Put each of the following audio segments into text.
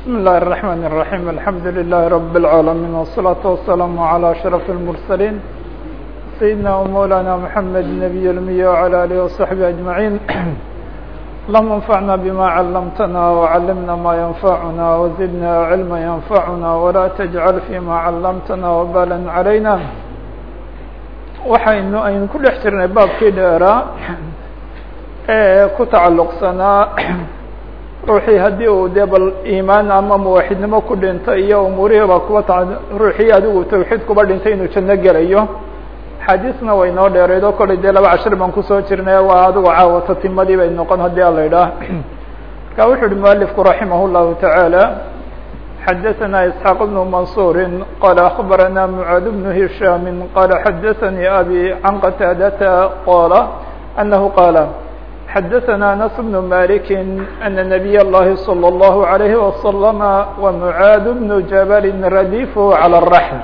بسم الله الرحمن الرحيم الحمد لله رب العالمين والصلاة والسلام على أشرف المرسلين سيدنا ومولانا محمد النبي الأمي وعلى آله وصحبه أجمعين اللهم انفعنا بما علمتنا وعلمنا ما ينفعنا وزدنا علما ينفعنا ولا تجعل فيما علمتنا وبالا علينا waxaynu aynu ku dhex jirnay baabkii dheeraa ee ku tacalluqsanaa ruuxii haddii uu dee bal iimaan ama muwaxidnimo ku dhinto iyo umuurihiiba kuwa ta ruuxii adigu tawxiid kuba dhintay inuu janno gelayo xadiisna way noo dheereyd oo kollay dee laba cashir baan kusoo jirnay waa adigu caawata timadii bay noqon haddii ala idhaah marka wuxu uhi mualifku raximah llahu tacaala xadaثna isxaaq bn mansuri qala akbarana mعaad bn hishaam qala xadaثanii abi can qataadata qala anahu qaala xadaثna anas bn malik ana nabiy اllahi slى اllahu عalayhi waslama wmucaad bn jabal radif calى الraxl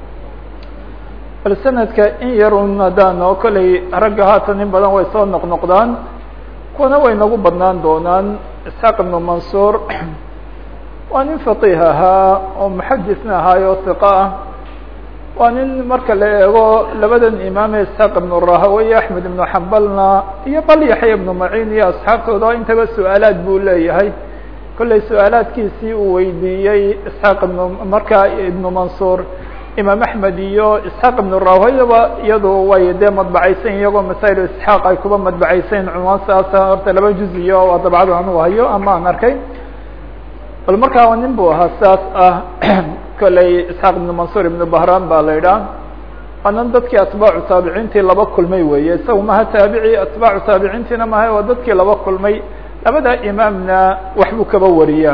bal sanadka in yarun haddaan oo kollay ragga haatan in badan way soo noqnoqdaan kuwana way nagu badnaan doonaan isxaaq ibn mansuur waa nin faqiih ahaa oo muxadisna ahaayo hiqo ah waa nin marka la eego labadan imaame isxaaq ibnu rahawey axmed ibnu xambalna iyo bal yaxya ibnu maciin iyo asxaabtooda intaba su-aalaad buu leeyahay kollay su-aalaadkiisii uu weydiiyey isxaaq ibnu markaa ibnu mansuur imaam axmed iyo isxaaq ibnu rahaweyaba iyadu way dee madbacaysan iyagoo masaa'il isxaaq ay kuba madbacaysayn cunwaan saasa horta laba juz iyo waa dabcadu anugu hayo ama aan arkay bal markaa nin bu ahaa saas ah kolley isxaaq ibnu mansuur ibnu bahran baa la idhaah waanan dadkii atbaacu taabiciintii laba kulmay weeye isaga maha taabici atbaacu taabiciintiina maha waa dadkii laba kulmay labada imaamna waxbuu kaba wariyaa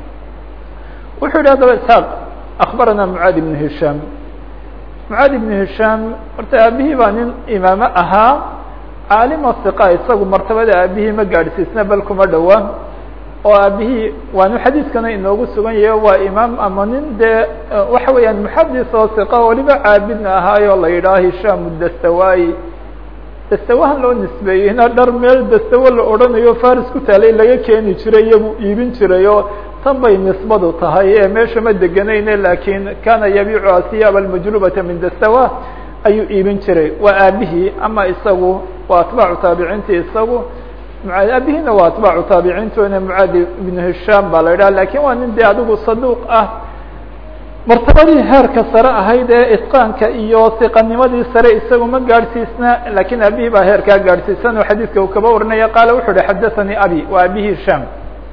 wuxuu yihi haddaba isxaaq akbarana mucaad ibnu hishaam mucaad ibnu hishaam horta aabihii baa nin imaame ahaa caalima hiqa isagu martabada aabihii ma gaadhsiisna bal kuma dhowa oo aabihii waanu xadiiskana inoogu sugan yahe waa imaam ama nin dee waxa weeyaan muxadis oo siqa waliba caabidna ahaayo la yidhaha hishaam dastawayi dastawahan loo nisbeeyeyna dhar meel dastawo la odhanayo faris ku taalay laga keeni jiray iyagu iibin jiray oo tan bay nisbadu tahay ee meesha ma deganayne lakin kana yabiicu asiyaab almajlubata min dastawa ayuu iibin jiray waa aabihii ama isagu waa atbaacu taabiciinti isagu aabihina waa atbaacu taabiciintuna mucaad ibnu hishaam baa la yidhaha lakin waa nin dee adigu saduuq ah martabadii heerka sare ahayd ee itqaanka iyo siqanimadii sare isagu ma gaadhsiisna lakin aabihii baa heerkaa gaadhsiisan oo xadiidka uu kaba warinaya qaala wuxu uhi xadathanii abi waa abihi hishaam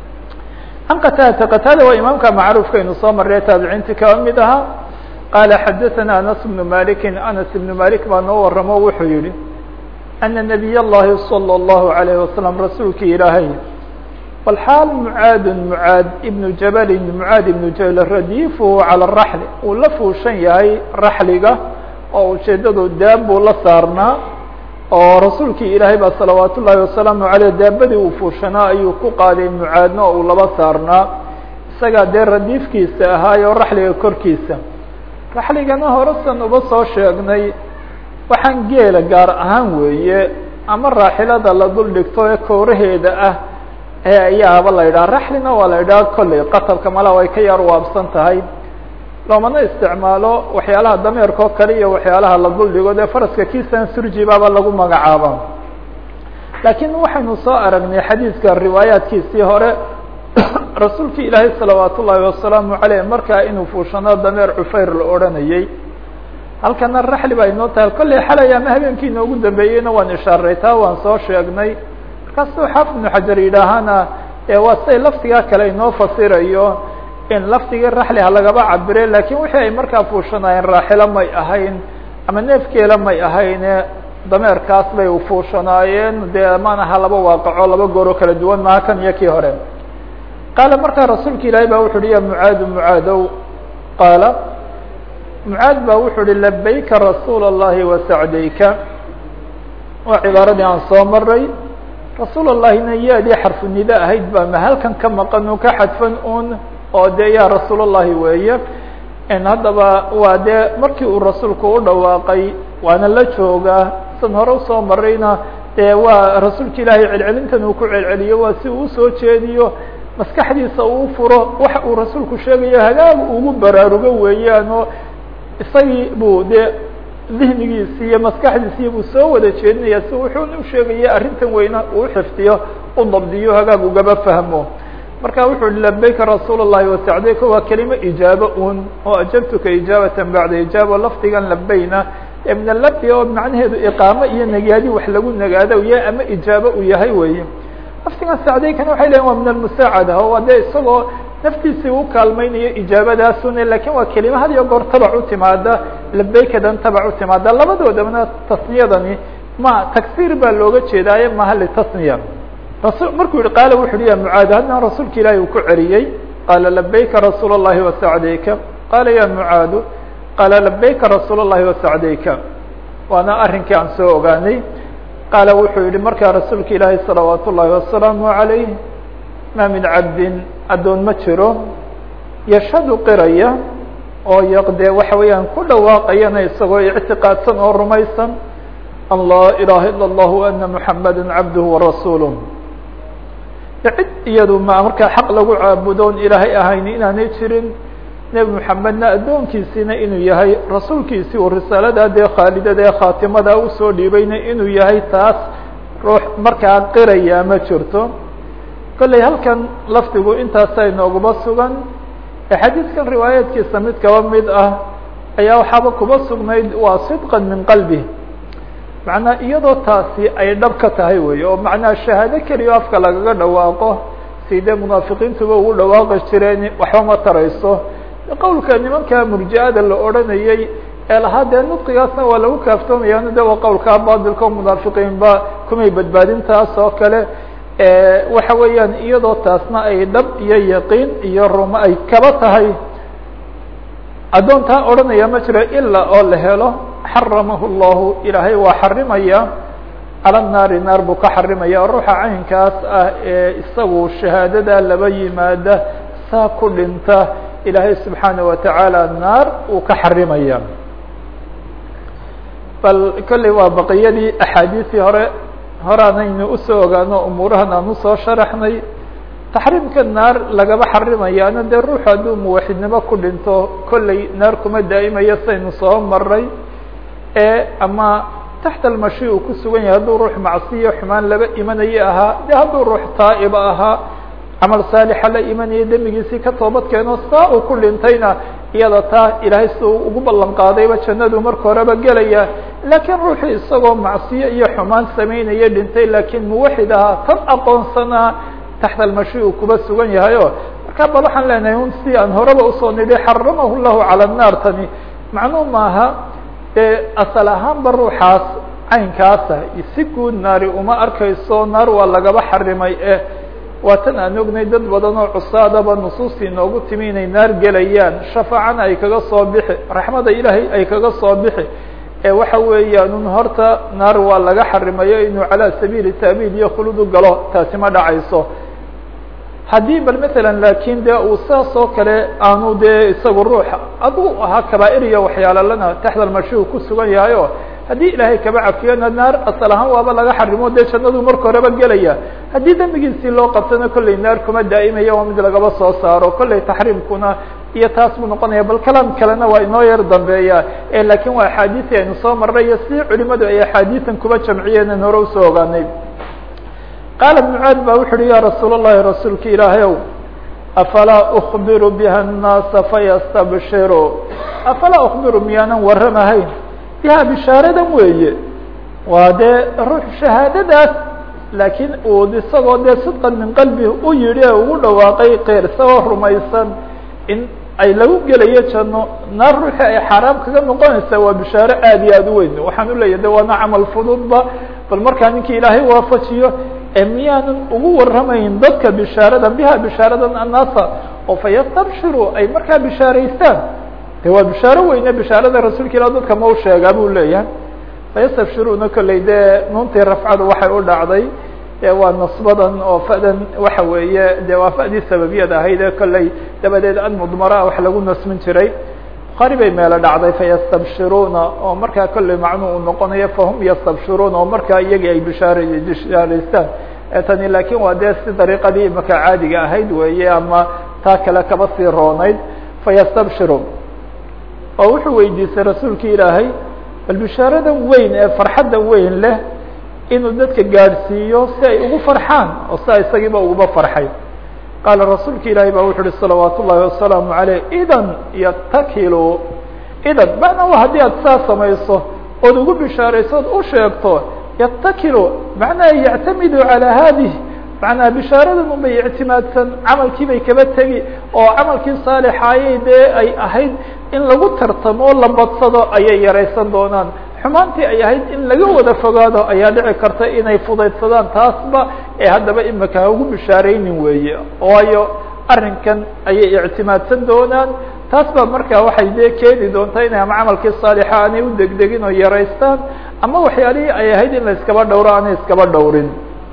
an qataadata qataada waa imaamka macruufkaynu soo marray taabiciintii kaba mid ahaa qaala xadathana anas bnu maliki anas ibnu malik baa noo waramo wuxuu yihi ana nabiy اllahi salى اllahu عalayh wasalam rasuulkii ilaahay walxaal mucaad mucaad ibnu jabalin mucaad ibnu jabal radiifu calى raxli uu la fuushan yahay raxliga oo ujeedadu daab buu la saarnaa oo rasuulkii ilaahay baa salawaat ullaahi wasalaamu aleyh daabadii uu fuushanaa ayuu ku qaaday mucaadna oo uu laba saarnaa isagaa dee radiifkiisa ahaayo raxliga korkiisa raxligana horesan uba soo sheegnay waxaan geela gaar ahaan weeye ama raaxilada la dul dhigto ee kooraheeda ah ee ayaaba la yidhaha raxlina waa la yidhaha kolley qatabka malaa way ka yar waabsan tahay loomana isticmaalo waxyaalaha dameerka oo kale iyo waxyaalaha la dul dhigo dee faraska kiisan surjibaaba lagu magacaaba laakiin waxaynu soo aragnay xadiidka riwaayaadkiisii hore rasuulkii ilaahay salawaat ullaahi wasalaamu aleyh markaa inuu fuushano dameer cufayr la odhanayey halkana raxli baa inoo tahay kolley xalay ama habeenkii inoogu dambeeyeyna waan ishaaray taa waan soo sheegnay markaasuu xaafid ibnu xajar yidhaahana waa siday laftigaa kale inoo fasirayo in laftigii raxli ha lagaba cabire lakin wixii ay markaa fuushanaayeen raaxilo may ahayn ama neefkeela may ahayne dameerkaas bay ufuushanaayeen dee maanaha laba waaqaco laba gooro kala duwan maha kan iyo kii hore qaala markaa rasuulka ilaahay ba wuxu uhi ya mucaadu mucaadow qaala mucaad ba wuxuu uhi labayka rasuul الlahi wasacdayka waa cibaaradii aan soo maray rasuul allahina yaadii xarfu nida ahayd baa ma halkan ka maqan un ka xadfan un oo dee yaa rasuul الlahi weeye haddaba waa dee markii uu rasuulku u dhawaaqay waana la joogaa san hore usoo marayna dee waa rasuulka ilaahay celcelintan uu ku celceliyo waa si uu usoo jeediyo maskaxdiisa uu furo waxa uu rasuulku sheegayo hagaag ugu baraarugo weeyaan oo isagii buu dee dihnigiisi iyo maskaxdiisii buu soo wada jeedinaya si wuxuuna usheegaya arrintan weyna uu xifdiyo u dabdiyo hagaag ugaba fahmo marka wuxuu hi labayka rasuul الlahi wasacdayka waa kelimo ijaabo un oo ajabtuka ijaabatan bacda ijaaba lafdigan labayna ee min alabdi oo macnaheedu iqaamo iyo nagaadi wax lagu nagaado ya ama ijaabo uu yahay weeye lafdigan sacdaykana waxay lehin waa min almusaacada oo dee isagoo naftiisii u kaalmaynayo ijaabadaasune lakin waa kelima had iyo goor tabac u timaada labaykadan tabac u timaada labadoodabana tasniyadani ma tagsir baa looga jeedaaye maha litasniya rasul markuu yihi qaala wuxu uhi ya mucaad haddana rasuulka ilaahi uu ku celiyey qaala labayka rasuul الlahi wasacdayka qaala ya mucaadu qaala labayka rasuul الlahi wasacdayka waana arrinkii aan soo ogaanay qaala wuxuu yihi markaa rasuulka ilaahi salawaat ullahi wasalaamu عalayh ma min cabdin addoon ma jiro yashhadu qiraya oo yaqdee waxa weeyaan ku dhawaaqayana isagoo ictiqaadsan oo rumaysan an laa ilaha ilا اllah ana muxamada cabduh warasuuluh cid iyadu ma markaa xaq lagu caabudoon ilaahay ahayni inaanay jirin nebi moxamedna addoonkiisiina inuu yahay rasuulkiisii uu risaalada dee khaalidada ee khaatimada usoo dhiibayna inuu yahay taas ruux markaa qiraya ma jirto kolley halkan lafdigu intaasa inooguma sugan ee xadiidkan riwaayaadkiisa mid kaba mid ah ayaa waxaaba kuba sugnayd waa sidqan min qalbi macnaa iyadoo taasi ay dhab ka tahay wey oo macnaha shahaado keliya afka lagaga dhawaaqo sidee munaafiqiintuba ugu dhawaaqi jireen waxba ma tarayso qowlka nimanka murji-ada la odranayey ee lahaa dee nudqigaasna waa lagu kaaftoomayaa de waa qowlkaa baadilka o munaafiqiinba kumay badbaadin taas oo kale waxa weeyaan iyadoo taasna ay dhab iyo yaqiin iyo rumo ay kaba tahay addoontaa odhanaya ma jiro ilaa oo la helo xaramahu llahu ilaahay waa xarimaya cala naari naar buu ka xarimaya ruuxa caynkaas ah ee isagu shahaadada laba yimaada saa ku dhinta ilaahay subxaana watacaala naar uu ka xarimaya bal kolley waa baqiyadii axaadiisii hore horaanaynu usoo ogaano umuurahan aan usoo sharaxnay taxriimka naar lagaba xarimayaana dee ruuxu hadduu muwaxidnimo ku dhinto kolley naar kuma daa'imayo saynu soo maray ee ama taxta almashi uu ku sugan yahay hadduu ruux macsiyo xumaan laba imanaye ahaa de hadduu ruux taa'iba ahaa camal saalixa la imanaya dembigiisii ka toobad keeno saa uu ku dhintayna iyada taa ilaahay si uu ugu ballan qaadayba jannadu marka horeba gelaya laakiin ruuxii isagoo macsiyo iyo xumaan samaynaya dhintay laakiin muwaxid ahaa tan aqoonsanaa taxta almashi uu kuba sugan yahay o marka bal waxaan leenahay un si aan horeba usoo nidhi xaramahu llahu cala naar tani macnuu maaha dee asal ahaanba ruuxaas caynkaasa si guud naari uma arkayso naar waa lagaba xarimay eh waa tan aan ognay dad badan oo cusaadaba nusuustii noogu timi inay naar gelayaan shafaacana ay kaga soo bixi raxmada ilaahay ay kaga soo bixi ee waxa weeyaan un horta naar waa laga xarimayo inuu calaa sabiili taabiid iyo khuludu galo taasi ma dhacayso haddii bal matalan laakiin de uu saas oo kale aanu dee isagu ruuxa aduu ahaa kabaair iyo waxyaalalana taxta almashi uu ku sugan yahay o haddii ilaahay kaba cafiyana naar asal ahaan waaba laga xarimo dee jannadu marka horeba gelaya haddii dembigiisii loo qabtana kolley naar kuma daa'imaya waa mid lagaba soo saaro kolley taxriimkuna iyo taas buu noqonaya bal kalaam kalena waa inoo yar dambeeya lakin waa axaadiisi aynu soo marnay iyo si culimadu ay axaadiisan kuba jamciyeen an hore usoo ogaanay qaala mucaad ba wuxu uhi ya rasuul الlahi rasuulka ilaahay ow afalaa ukbiru biha الnaasa fayastabshiru afalaa ukbiru miyaanan warramahayn biha bishaaradan weeye waa dee ruux shahaadadaas laakiin uu isagoo dee sidqan min qalbi u yidhi ee ugu dhawaaqay qeyr isagoo rumaysan in ay lagu gelayo janno naar ruuxii ay xaaraam kaga noqonaysaa waa bishaaro aad iyo aad u weyn waxaan uleeyahy de waana camal fududba bal markaa ninkii ilaahay waafajiyo ee miyaanan ugu warramayn dadka bishaaradan biha bishaaradan annaasa oo fayastabshiru ay markaa bishaaraystaan de waa bishaaro weyne bishaarada rasuulka ilah dadka ma u sheegaa buu leeyahay fayastabshiruuna kolley dee nuuntii rafcadu waxay u dhacday e waa nasbadan oo fadan waxa weeye de waa fadii sababiyad ahayd ee kolley dabadeed an mudmara wax lagu nasmin jiray bukhaari bay meelo dhacday fayastabshiruuna oo markaa kolley macnuu uu noqonayo fahum yastabshiruuna oo markaa iyagii ay bishaar bishaaraystaan tani laakiin waa dee si dariiqadii imaka caadiga ahayd weeye ama taa kale kaba sii roonayd fayastabshiru oo wuxuu weydiistay rasuulki ilaahay bal bishaaradan weyn ee farxadda weyn leh inuu dadka gaadhsiiyo si ay ugu farxaan oo siaa isagiiba uguba farxay qaala rasuulka ilaahay baa wuxu uhi salawaat ullahi wasalaamu aleyh idan yatakilu idan macnaa haddii aad saa samayso ood ugu bishaarayso od u sheegto yatakilu macnaha yactamidu calaa haadih macnaha bishaaradan un bay ictimaadsan camalkii bay kaba tegi oo camalkii saalixaayay dee ay ahayd in lagu tartamo o la badsado ayay yaraysan doonaan xumaantii ay ahayd in laga wada fogaado ayaa dhici karta inay fudaydsadaan taasba ee haddaba imika ha ugu bishaaraynin weeye waayo arrinkan ayay ictimaadsan doonaan taas baa markaa waxay dee keeni doontaa inay ama camalkii saalixa aanay u degdegin oo yaraystaan ama waxyaalihii ay ahayd in la iskaba dhowro aanay iskaba dhowrin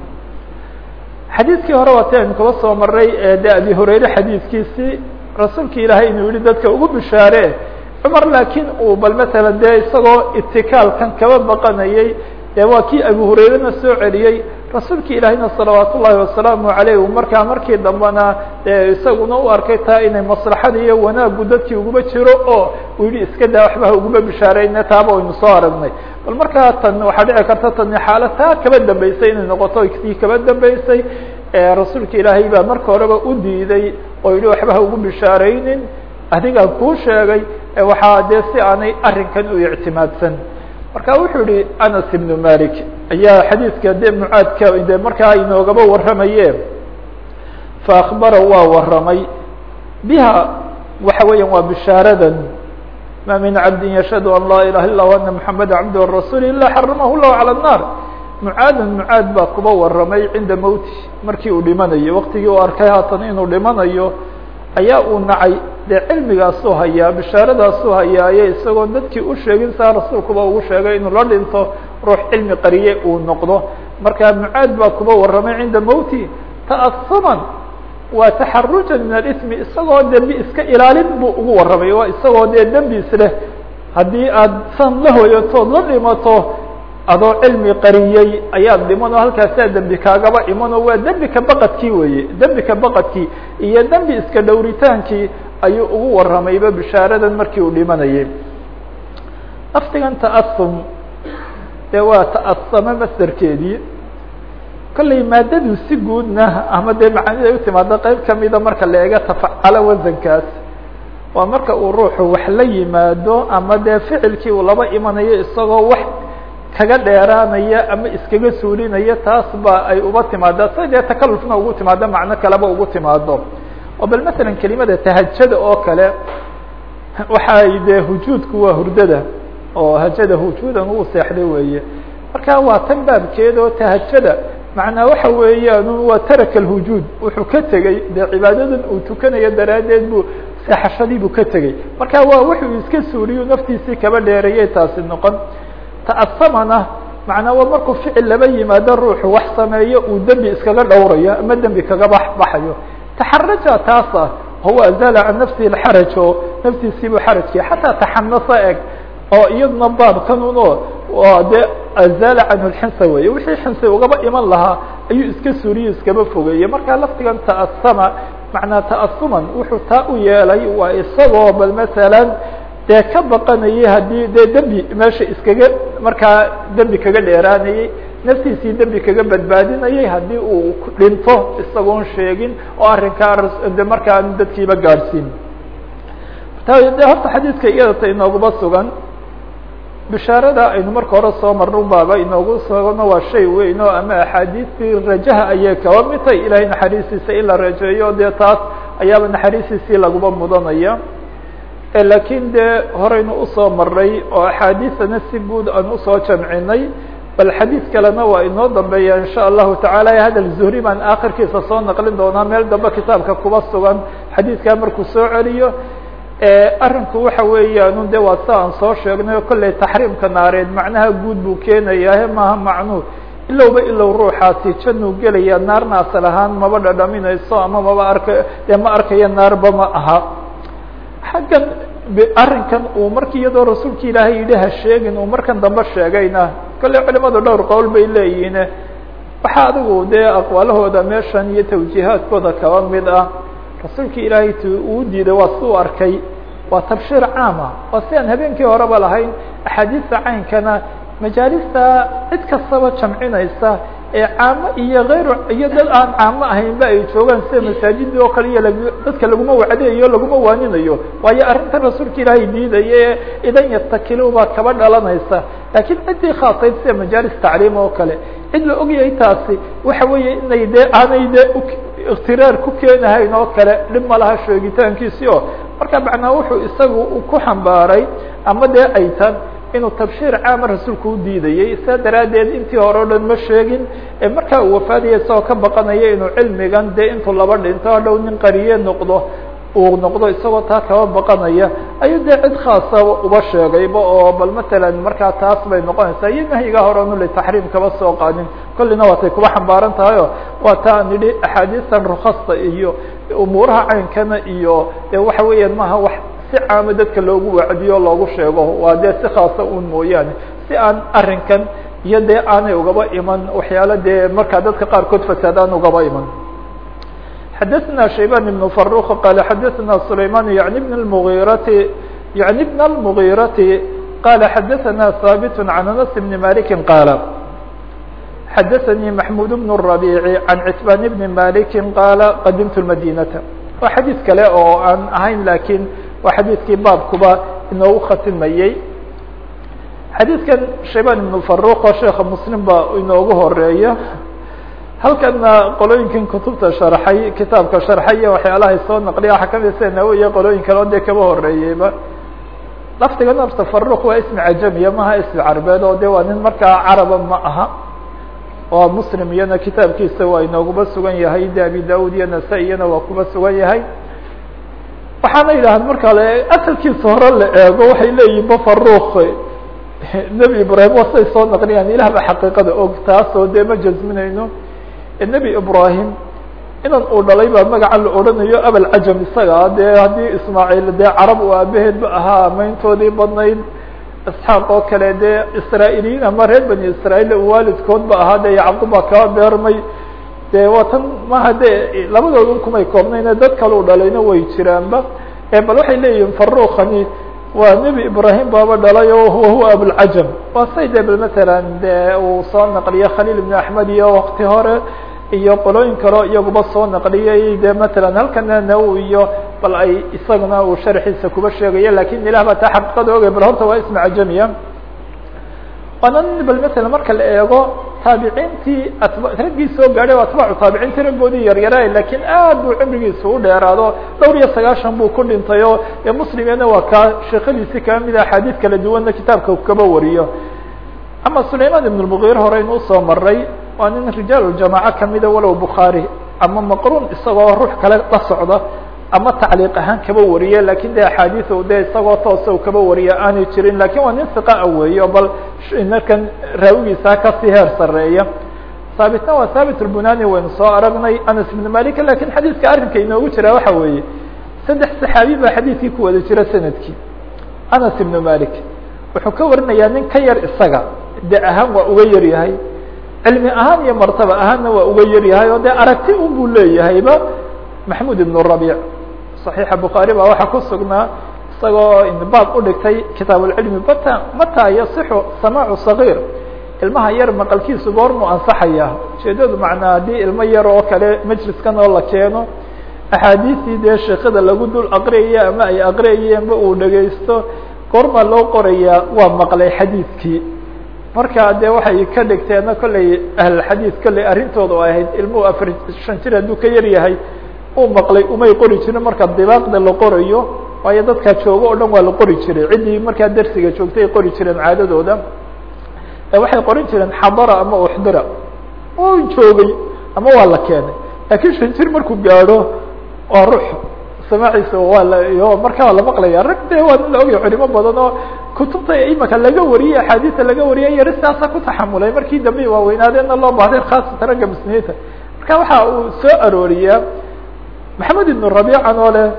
xadiidkii hore waati aynu kaba soo maray de abi hurayre xadiidkiisii rasuulki ilaahay inuu yihi dadka ugu bishaare cumar laakiin uu bal matala dee isagoo itikaalkan kaba baqanayay dee waa kii abu hurayrena soo celiyey rasuulki ilaahayna salawaat ullaahi wasalaamu aleyh u markaa markii dambena dee isaguna u arkay taa inay maslaxada iyo wanaagu dadkii uguba jiro oo uu yihi iska daa waxba ha uguba bishaarayne taaba aynu soo aragnay bal markaa tan waxaa dhici karta tani xaala taa kaba dambeysay inay noqoto tii kaba dambeysay rasuulka ilaahay baa marka horeba u diiday oo yihi waxba ha ugu bishaaraynin adigaa kuu sheegay waxaa dee si aanay arrinkan u ictimaadsan marka wuxuu yihi anas ibnu malik ayaa xadiidka de mucaadka de markaa inoogaba warramaye faakbara waa warramay biha waxa weeya waa bishaaradan ma min cabdi yashhadu an laa ilaha illa ana muxameda cabd rasuul ila xaramahu llahu calى الnar mucaadan mucaad baa kuba warramay cinda mowti markii uu dhimanayo waqtigii uu arkay haatan inuu dhimanayo ayaa uu nacay dee cilmigaasuu hayaa bishaaradaasuu hayaaye isagoon dadkii u sheegin saa rasuulkuba ugu sheegay inuu la dhinto ruux cilmi qariye uu noqdo marka mucaad baa kuba warramay cinda mowti ta'asuman waa taxarujan min alismi isagoo dembi iska ilaalin buu ugu warramay waa isagoo dee dembi isleh haddii aad san la hoyatood la dhimato adoo cilmi qariyey ayaad dhimanoo halkaasaa dembi kaagaba imanoo waa dembi ka baqadkii weeye dembi ka baqadkii iyo dembi iska dhowritaankii ayuu ugu warramayba bishaaradan markii uu dhimanayay lafdigan ta'asum dee waa ta'asame masderkeedii kollay maadadu si guudna ama dee macaanida ay u timaado qeyb kamida marka la eega tafacalo wasankaas waa marka uu ruuxu wax la yimaado ama dee ficilkii uu laba imanayo isagoo wax kaga dheeraanaya ama iskaga suulinaya taas ba ay uba timaada sa dee takalufna ugu timaado macno kaleba ugu timaado oo bal masalan kelimada tahajada oo kale waxay dee hujuudku waa hurdada oo hajada hujuudan uu seexday weeye marka waa tan baabkeeda oo tahajada macnaa waxa weeyaan waa taraka alhujuud wuxuu ka tegey dee cibaadadan uu tukanayo daraaddeed buu seexashadii buu ka tegey marka waa wuxuu iska suuriyu naftiisii kaba dheereeyay taasi noqon ta'asamana macnaa waa markuu ficil laba yimaado ruuxu wax sameeyo uu dembi iskaga dhowrayo ama dembi kaga baxbaxayo taxaraja taas ah huwa azala can nafsihi lxaraj oo naftiisiibuu xarajkii xataa taxanasa eg oo iyaduna baabkanun oo dee azala canhu lxinsa weeye wixii xinsa ugaba iman lahaa ayuu iska suuriyo iskaba fogeeyey markaa laftigan ta'asama macnaa ta'asuman wuxuu taa u yeelay waa isagoo bal masalan dee ka baqanayay haddii dee dembi meesha iskaga markaa dembi kaga dheeraanayey naftiisii dembi kaga badbaadinayay haddii uu dhinto isagoon sheegin oo arrinkaa de markaa aan dadkiiba gaadhsiin de horta xadiidka iyadata inooguma sugan bishaarada aynu marka hore soo marno baaba inoogu sugano waa shay weyn oo ama axaadiistii rajaha ayay kaba mid tahay ilahay naxariistiisa in la rajeeyo dee taas ayaaba naxariistiisii laguba mudanaya lakiin dee horeynu usoo maray oo axaadiisana si guud aan usoo jamcinay bal xadiid kalena waa inoo dambeeya in sha allahu tacaala hadal zuhri baan akhirkiisa soo naqlin doonaa meel dambe kitaabka kuba sugan xadiidkaa markuu soo celiyo arrinku waxa weeyaan de waa sa aan soo sheegnay o kolley taxriimka naareed macnaha guud buu keenayaa maaha macnuu ilowba ilow ruuxaasi januu gelaya naarna asal ahaan maba dhadhaminayso ama maba arka dee ma arkayo naarba ma aha xaggan arrinkan uu marki iyadoo rasuulka ilaahay yidhi ha sheegin uu markan dambe sheegayna kolley culimadu dhowr qowl bay leeyihiin waxaa adigu dee aqwaalahooda meeshan iyo tawjiihaadkooda kaba mid ah rasuulka ilaahay t uu diiday waa si u arkay waa tabshiir caama waa si aan habeenkii horeba lahayn axaadiista caynkana majaalista cid kastaba jamcinaysa ee caamo iyo hayr iyo dad aan caamo ahaynba ay joogaan sida masaajidii oo kale iyo lag dadka laguma wacdayayo laguma waaninayo waayo arrinta rasuulka ilaahay diidaya ee idan yatakilu baa kaba dhalanaysa laakiin ciddii khaasayd sida majaalis tacliim oo kale cid la ogyahay taasi waxa weeye inay dee aanay dee ikhtiraar ku keenahayn oo kale dhib ma laha sheegitaankiisi oo marka macnaa wuxuu isagu ku xambaaray ama dee ay tan inuu tabshiir caama rasuulku u diidayey saa daraaddeed intii hore o dhan ma sheegin ee markaa uu wafaadaya isagoo ka baqanaya inuu cilmigan dee intuu laba dhinto hadhow nin qariye noqdo uu noqdo isagoo taa kaba baqanaya ayuu dee cid khaasa uba sheegayba oo bal matalan markaa taas bay noqonaysaa iyo nahyiga hore onu litaxriim kaba soo qaadin kollina waatay kuba xambaaran tahay o waa taa an idhi axaadiistan rukhasta iyo umuuraha caynkana iyo dee waxa weeyaan maaha wax si caamo dadka loogu wacdiyo loogu sheego waa dee si khaasa un mooyaane si aan arrinkan iyo dee aanay ugaba iman waxyaala dee markaa dadka qaarkood fasaadaan ugaba iman xadaثna shayban ibn faruq qala xadaثna sulayman yani bn اmغirati yani bn اlmغirati qala xadaثna haabit can anas bn maliki qaala xadaثnii maxmud bn الرabici can citban bni maliki qaala qadimtu madinata waa xadiid kale oo aan ahayn lakiin waa xadiidkii baabkuba inoogu khatimayey xadiidkan shayban ibn faruq oo sheeka muslim ba inoogu horeeya halkana qolooyinkan kutubta sharxay kitaabka sharxay iyo waxyaalahay soo naqliya waxaa kamid sida nawowiya qolooyin kale o dee kaba horeeyeyba laftiga nafta faruq waa ismi cajamiya maha ismi carbeed oo de waa nin markaa caraba ma aha oo muslim iyana kitaabkiisa waa inooguba sugan yahay de abi daud iyo nasa iyana waa kuba sugan yahay waxaana yidhaahda marka le asalkiisa hore la eego waxay leeyihin ba faruq nebi ibrahim waa say soo naqliyaan ilah ba xaqiiqada og taasoo dee ma jasminayno nebi ibrahim inan uu dhalay baa magaca la odhanayo abalcajam isaga dee haddii ismaaciil dee carab uu aabaheed ba ahaa mayntoodii badnayd isxaaq oo kale dee israa'iiliyiin ama reer bani israa'iil waalidkood ba ahaa dee yacqub baa kaba beermay dee waa tan maha dee labadoodun kumay koobnayne dad kale u dhalayna way jiraanba bal waxay leeyihin faruqani waa nebi ibrahim baaba dhalay o wahuwa abulcajam waa say de bal matalan de uu soo naqliye khaliil ibn axmed iyo wakti hore iyo qolooyin kaleo iyaguba soo naqliyey de matalan halkana nawowi iyo bal ay isaguna uu sharxiisa kuba sheegayo lakin ilah baa taa xaqiiqada ogay bal horta waa ismi cajamiya waana bal matalan marka la eego taabiciintii raggii soo gaadhay atbaacu taabiciintii raggoodii yaryaraay lakiin aad buu cimrigiisa u dheeraado dhowr iyo sagaashan buu ku dhintay oo e muslimena waa kaa sheekadiisi kaba mida axaadiid kala duwanna kitaabka kaba wariyo ama sulayman ibn lmugiir hore inuu soo maray waa nin rijaal jamaaca kamida walow bukhaari ama maqruun isagoo ruux kale la socda ama tacliiq ahaan kaba wariye lakin de axaadiis de isagoo toosa kaba wariya aanay jirin lakin waa nin siqaa weeyo bal markan raawigiisa kasii heer sareeya haabitna waa haabit lbunani waynu soo aragnay anas ibn malik lakin xadiidka arrinka inoogu jira waxa weeye saddex saxaabi baa xadiidkii ku wada jira sanadkii anas ibn malik wuxuu ka warinayaa nin ka yar isaga de ahaan waa uga yar yahay cilmi ahaan iyo martaba ahaanna waa uga yar yahay oo de aragti un buu leeyahayba maxmud ibn rabic صaxiixa bukhaari baa waxaa ku sugnaa isagoo baab udhigtay kitaab اlcilmi bata mata yasixu samaacu صagiir ilmaha yar maqalkiisu goormuu ansaxaya ujeedadu macnaa haddii ilmo yar oo kale majliskan oo la keeno axaadiistii dee sheekada lagu dul aqriyaya ama ay aqriyayeenba uu dhegaysto goormaa loo qorayaa waa maqlay xadiidkii marka de waxay ka dhigteena kolley ahlxadiid kolley arrintooda ahayd ilmuhu afar shan jir hadduu ka yar yahay uu maqlay umay qori jirin marka dibaaqda la qorayo waayo dadkaa joogo o dhan waa la qori jiray ciddii markaa dersiga joogtay ay qori jireen caadadooda waxay qorin jireen xadara ama uxdira u joogay ama waa la keenay laakiin shan jir markuu gaadho waa ruux samaaciisa waa la iyo markaa la maqlaya rag de waa nin la ogaya culimo badan oo kutubta imaka laga wariyey axaadiista laga wariyay yari sidaasa ku taxamulay markii dambe waaweynaadeenna loo baahday khaasatan ragga muslimiinta marka waxa uu soo arooriyaa maxamed ibn rabiican oo leh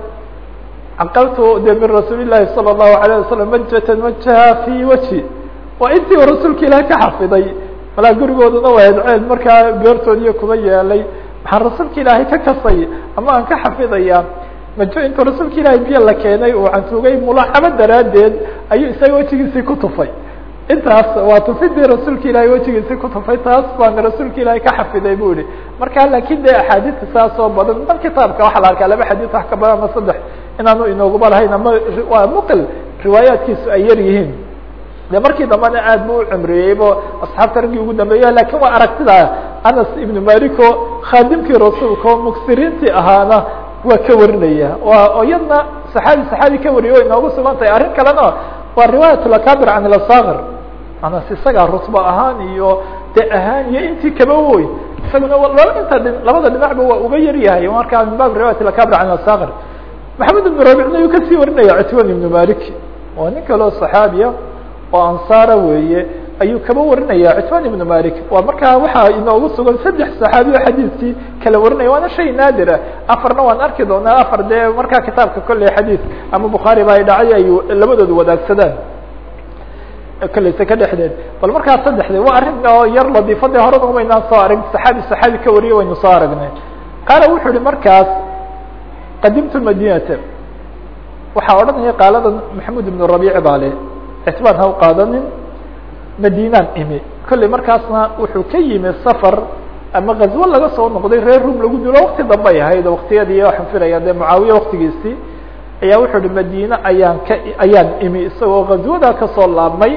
caqaltu de min rasuuli llahi salى الlahu alayه wasalam majatan wajaha fi wajhi waa intii u rasuulka ilaah ka xafiday malaa gurigooduna waa edceel markaa beertoodiiyo kuba yeelay maxaan rasuulka ilaahay ka kasay ama aan ka xafidaya majo intuu rasuulka ilaahay biyo la keenay uu cantuugay mulaaxabo daraaddeed ayuu isaga wejigiisii ku tufay intaas waa tufidii rasuulka ilaahay wejigiisii ku tufay taas baana rasuulka ilaahay ka xafiday bu ihi marka laakin de axaadiista saas oo badan dan kitaabka waxaa la arkaa laba xadiis wax ka badan ama saddex inaanu inooguba lahayn ama waa muqil riwaayaatkiisu ay yar yihiin de markii dambena aad bu u cumriyeybo asxaabta raggii ugu dambeeya lakin waa aragtida anas ibnu malico khaadimkii rasuulka oo muksiriintii ahaana waa ka warinaya waa iyadna saxaabi saxaabi ka wariyo way inoogu sugan tahay arrin kalena waa riwaayat lakabir can lasakir anas isagaa rusba ahaan iyo de ahaan iyo intii kaba woy isaguna laba inta labada dhinacba waa uga yar yahay markaa min bab riwayat lakabir can lasakir maxamed ibnu rabicna ayuu kasii warinaya citwan ibnu malik waa nin kaleo saxaabiya oo ansaara weeye ayuu kaba warinaya citwan ibnu malik waa markaa waxaa inoogu sugan saddex saxaabi o xadiidkii kala warinaya waana shay naadira afarna waan arki doonaa afar dee markaa kitaabka kolley xadiid ama bukhaari ba ay dhacay ay labadooda wadaagsadaan kolleyse ka dhexdeed bal markaa saddexde waa arrin oo yar ladiifadii horena umaynaan soo arag saxaabi saxaabi ka wariyay waynu soo aragnay qaala wuxuu ihi markaas qadimtu madinata waxaa odhanaya qaalada maxamed ibnu rabiic baa le ictibaan ha u qaadanin madinaan imi kolley markaasna wuxuu ka yimi safar ama gazwo laga soo noqday reer rum lagu dulo wakti dambay ahayd waktiyadii waxaan filaya dee mucaawiye waktigiisii ayaa wuxuu uhi madine ayaan ka ayaan imi isagoo gazwadaa kasoo laabmay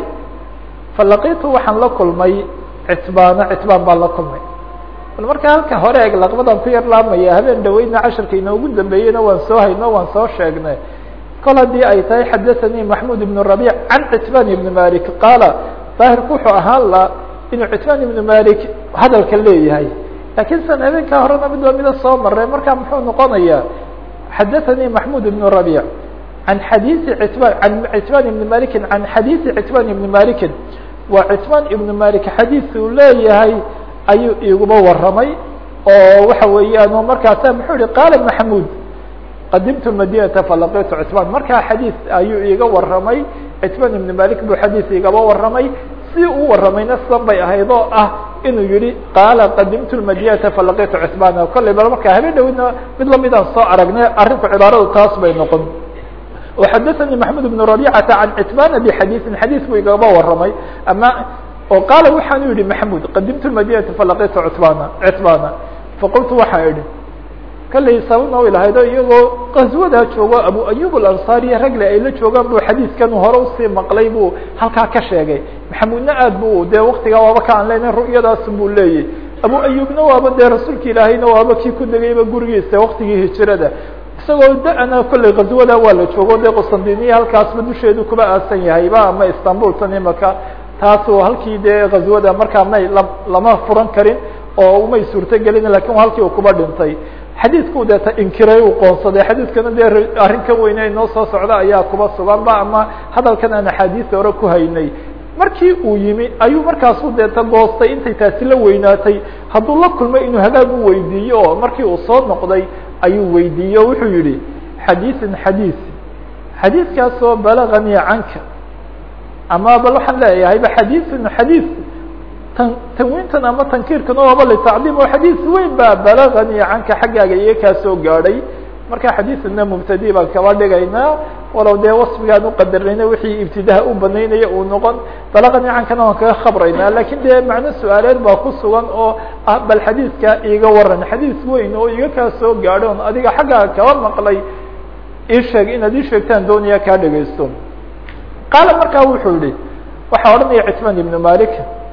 falaqitu waxaan la kulmay citbaana citbaan baan la kulmay bal marka halka hore eg laqbadan ku yar laabmaya habeen dhaweyna casharka inoogu dambeeyeyna waan soo hayno waan soo sheegnay kol haddii ay tahay xadaثanii maxmud ibn rabic can citbaan ibni malik qaala daahirku wuxuu ahaan la inuu citbaan ibnu malik hadalka leeyahay lakiin san habeenkaa horena mid lamida soo maray marka muxuu noqonaya xadaثanii maxmud ibn rabic an xadiiثi citbaan an citbaan ibni maliki can xadiiثi citbaan ibni malikin waa citbaan ibnu malik xadiis uu leeyahay ayuu iguba waramay oo waxa weeyaan markaasa muxuu yihi qaala maxmud qadimtu madinata falaqitu citbaan markaa xadiis ayuu iga waramay citbaan ibni malik buu xadiis igaba waramay si uu waramayna sidan bay ahayd oo ah inuu yihi qaala qadimtu madinata falaqitu citbaana kolley bal markaa habeen dhawidna mid lamidaan soo aragnay arrinku cibaaradu taas bay noqon وxadaثnي maxmud بن رabيcata can citbana bxadiiثin xadiis buu igaba waramay ama oo qaala waxaanu yihi maxmud qadimtu madinata falaqitu citbana citbana faqultu waxaan idhi kalley sababna way lahayd o iyagoo qaswadaa joogo abu ayub alanصariya ragle ay la joogaan buu xadiidkan hore usii maqlay buu halkaa ka sheegay maxamudna aad bu dee waktigaa waaba ka aan leyna ru'yadaas buu leeyay abu ayubna waaba dee rasuulka ilaahayna waaba kii ku degayba gurigiisa waktigii hijirada isagoo da-na kolley qaswada waa la joogo dee qustandiniya halkaasba dusheedu kuba aasan yahayba ama istanbul tan imaka taasu halkii dee qaswada markaa may lama furan karin oo umay suurtogelin lakin halkii uu kuba dhintay xadiidku deeta inkiray uu qoonsaday xadiidkana dee arrin ka weyne inoo soo socda ayaa kuba sugan ba ama hadalkan aan axaadiista hore ku haynay markii uu yimi ayuu markaasu deeta goostay intay taasi la weynaatay hadduu la kulmay inuu hagaag u weydiiyo oo markii uu soo noqday ayuu weydiiyey o wuxuu yihi xadiiثin xadiiث xadiidkaasoo balaganii canka ama bal waxaan leeyahay ba xadiiثin xadiiث tan tanwiintan ama tankiirkan oaba litacdiim oo xadiis weyn baa balaganii canka xaggaaga iyo kaa soo gaadhay marka xadiidna mubtadi baan kaba dhigaynaa walow dee wasfigaan uqadarnayna wixii ibtidaha u banaynaya uu noqon balaganii cankana waan kaga khabraynaa lakin dee macno su-aaleed baa ku sugan oo ah bal xadiidka iiga waran xadiis weyn oo iga kaa soo gaadho on adiga xaggaaga kaba maqlay ii sheeg inaad ii sheegtaan doonaya kaa dhegaysto qaala markaa wuxuu yihi waxaa odhanaya citmaan ibnu malik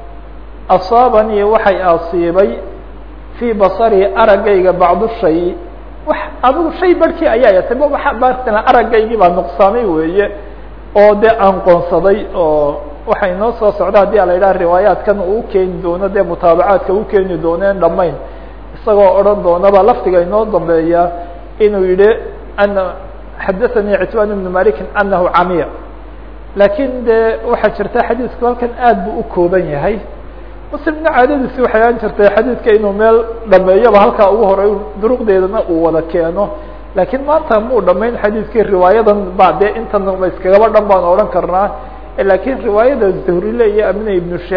asaabanii waxay asiibay fii basari araggayga bacdu shay wax adigu shay barhkii ayaa yatay baa aragaygii baa nuqsaamay weeye oo dee aan qoonsaday oo waxay inoo soo socda haddii a la yidhaha riwaayaatkan uu keeni doono dee mutaabacaadka u keeni dooneen dhamayn isagoo odhan doonaba lafdiga inoo dambeeya inuu yihi ana xadaثanii citbaan ibnu malikin anahu camiya laakiin dee waxaa jirta xadiisku halkan aad buu u kooban yahay muslimna caadadiisi waxay aan jirtay xadiidka inuu meel dhameeyoba halkaa ugu horay duruqdeedana uu wada keeno laakiin maanta muu dhamayn xadiidkii riwaayadan ba dee intan iskagaba dhan baan odhan karnaa lakiin riwaayada zuhrile iyo amina ibnu shaab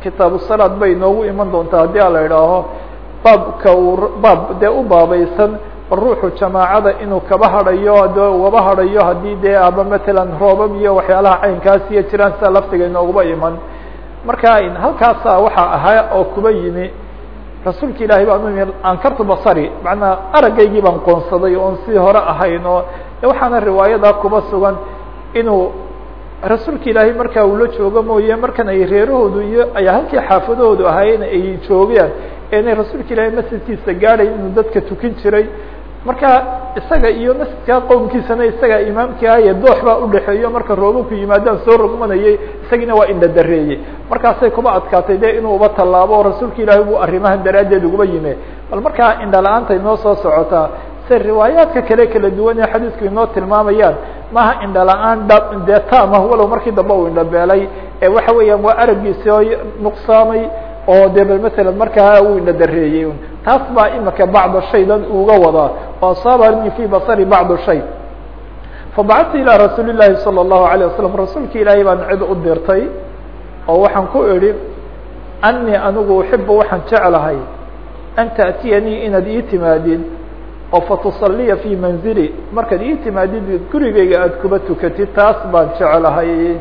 kitaabu salaad bay inoogu iman doontaa haddii a la idhaaho baabka uu baab dee u baabaysan ruuxu jamaacada inuu kaba hadhayo de waba hadhayo haddii dee aba matalan roobab iyo waxyaalaha caynkaas iyo jiraan sida laftiga inooguba iman marka halkaasa waxaa ahaa oo kuba yimi rasuulka ilaahay baan u imi ankartu basari macnaa aragaygii baan qoonsaday oon si hore ahayn oo waxaana riwaayada kuba sugan inuu rasuulka ilaahay markaa uu la joogo mooye markan ay reerahoodu iyo ay halkii xaafadahoodu ahaayeen ay joogeen inay rasuulka ilaahay masjidkiisa gaadhay inuu dadka tukin jiray marka isaga iyo masjidka qowmkiisana isaga imaamkii ahaye doox baa udhexeeyo marka roobabku yimaadaan soo rogmanayay isagiina waa indhadareeyey markaasay kuba adkaatay de inuu uba tallaabo rasuulka ilaahay buu arrimahan daraaddeed uguba yime bal markaa indhala-aanta inoo soo socotaa se riwaayaadka kale kala duwan ee xadiisku inoo tilmaamayaan maaha indhala-aan dha dee taamah walow markii dambe uu indhabeelay ee waxa weeyaan waa aragiisi oo nuqsaamay oo de bal matalan markaa uu indhadareeyey taas baa imika bacda shaydan uga wadaa oo asaabani fi basari bacdu shay fabacadtu ilaa rasuuli llahi salى الlahu عalيه wasalam rasuulka ilaahay baan cid u dirtay oo waxaan ku idhi anii anigu uxibu waxaan jeclahay an taأtiyanii inaad ii timaadid oo fatusaliya fi manzili markaad ii timaadid gurigeyga aad kuba tukatid taas baan jeclahay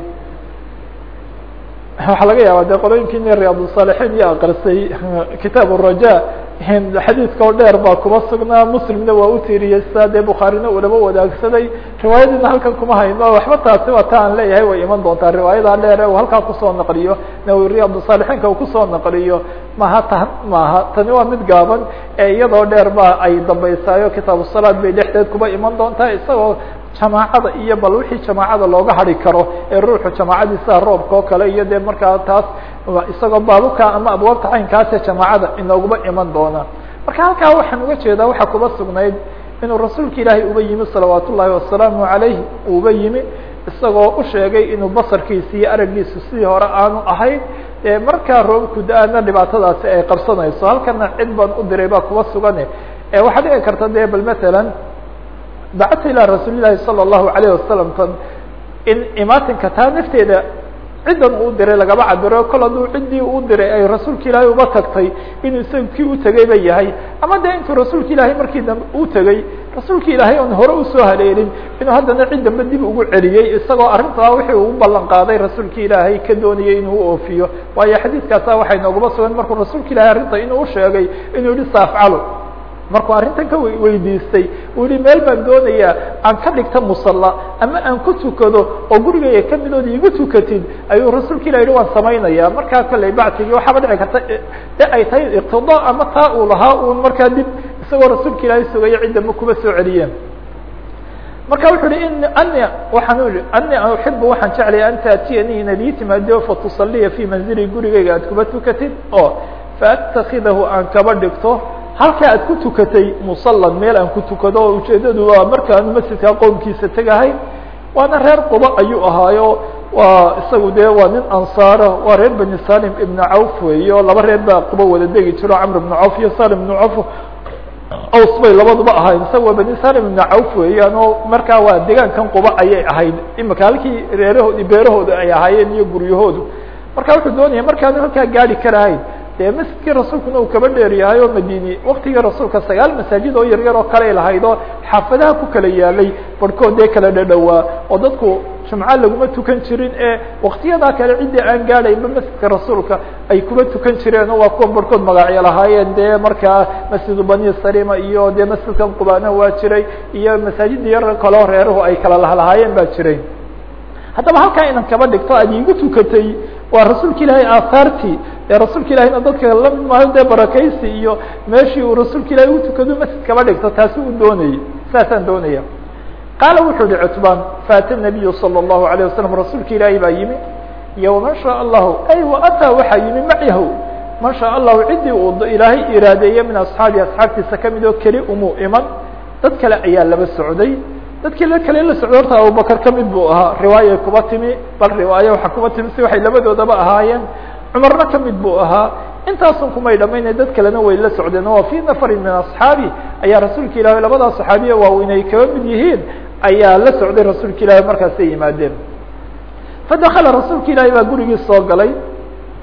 waxaa laga yaaba de qolooyinkii riyaad الصاalixiin iyo akrisay kitaab الraja xadiidka oo dheer baa kuba sugnaa muslimna waa utiriyey sidaa dee bukhaarina ulaba wadaagsaday riwaayadiina halkan kuma hayno waxba taasi waa ta aan leeyahay way iman doontaa riwaayada dheer e uu halkaa kusoo naqliyo nawi riyaad الصaalixiinka uu kusoo naqliyo maha tan maaha tani waa mid gaaban ee iyadoo dheer ba ay dambaysaayo kitaab الsalaad bay dhexdeed kuba iman doontaa isagoo jamaacada iyo bal wixii jamaacada looga hari karo ee ruuxu jamaacadiisa roobka oo kale iyo dee markaa taas isagoo baabuka ama abwaabta caynkaase jamaacada inooguba iman doona marka halkaa waxaan uga jeedaa waxaa kuba sugnayd inuu rasuulka ilaahay uba yimi salawaat ullaahi wasalaamu calayh uba yimi isagoo u sheegay inuu basarkiisa iyo aragiisu sidii hore aanu ahayn markaa roobku da-ana dhibaatadaasi ay qabsanayso halkana cid baan u diray baa kuba sugane waxaa dhici karta de bal matalan bacata ilaa rasuuli llahi salى الlahu عalيه wasalam tan in imaatinka taa nafteeda ciddan uu diray lagaba cabiro kol hadduu ciddii u diray ay rasuulka ilaahay uba tagtay inuu isaga kii u tegay ba yahay ama de intuu rasuulka ilaahay markii dambe u tegey rasuulka ilaahay oon hore usoo haleelin inuu haddana cid dambe dib ugu celiyey isagoo arrintaa wixii uu ballan qaaday rasuulka ilaahay ka doonayay inuu oofiyo waayo xadiidkaasa waxay nooguma sugan markuu rasuulka ilahay arrinta inuu usheegay inuu yihi saafcalo markuu arrintan ka weydiistay uu yihi meel baan doonayaa aan ka dhigta musalla ama aan ku tukado oo gurigaya kamidooda igu tukatid ayuu rasuulka ilah yihi waan samaynaya markaa kolley bactigii waxaaba dhici karta de ay tahay iqtidaa ama taa uu lahaa uun markaa dib isagoo rasuulka ilaahay sugayo ciddama kuba soo celiyeen marka wuxuu hi in ani waxaan u ihi ani uxibu waxaan jeclaya an taatiyanii inaad ii timaado fatusaliya fi manzili gurigeyga aad kuba tukatid oo faatakidahu aan kaba dhigto halkaa aad ku tukatay musalan meel aan ku tukado oo ujeedadu waa markaanu masjidka qowmkiisa tegahay waana reer quba ayuu ahaayo waa isagu dee waa nin ansaara waa reer bani salim ibn cawf weeyo laba reer baa quba wada degi jiro camr ibn cawf iyo salim ibn cawf aws bay labaduba ahayd isaga waa bani salim ibn cawf weeyaan oo markaa waa degaankan quba ayay ahayd imika halkii reerahoodi beerahooda ay ahaayeen iyo guryahoodu marka wuxuu doonaya markaanu halkaa gaari karahayn dee masjidkii rasuulkuna uu kaba dheer yahay oo madini waktigii rasuulka sagaal masaajid oo yaryar oo kale lahayd oo xaafadaha ku kala yaalay barhkood dee kala dhadhowaa oo dadku jumco laguma tukan jirin ee waktiyadaa kale ciddii aan gaadhaynba masjidka rasuulka ay kuba tukan jireen oo waa kuwa barhkood magacyo lahaayeen dee markaa masjidu bani salima iyo dee masjidkan qubana waa jiray iyo masaajida yar kaleo reeruhu ay kala lahalahaayeen baa jiray haddaba halkaa inan kaba dhigto aad iigu tukatay waa rasuulka ilaahay aahaartii ee rasuulka ilahayna dadka lamid maayo dee barakaysi iyo meeshii uu rasuulka ilahay ugu tukado masjid kaba dhigto taasi uu doonayay saasaan doonaya qaala wuxuu yihi cutbaan faata nabiyu salى الlahu عalيه wasalam rasuulka ilaahay baa yimi iyo waman shaء allahu ay waataa waxaa yimi macahu man shaء allahu ciddii uu ilaahay iraadeeye min asxaabi asxaabtiisa kamid oo keli umuu iman dad kale ayaa laba socday dadkii la kale la socdo horta abubakar kamid buu ahaa riwaayay kuba timi bal riwaaye waxaa kuba timi si waxay labadoodaba ahaayeen cumarna kamid buu ahaa intaasun kumay dhamaynay dad kalena way la socdeen oo fii nafarin min asxaabi ayaa rasuulka ilahi labadaa saxaabiya waaweynay kaba mid yihiin ayaa la socday rasuulka ilaahi markaasay yimaadeen fadakala rasuulka ilaahi baa gurigii soo galay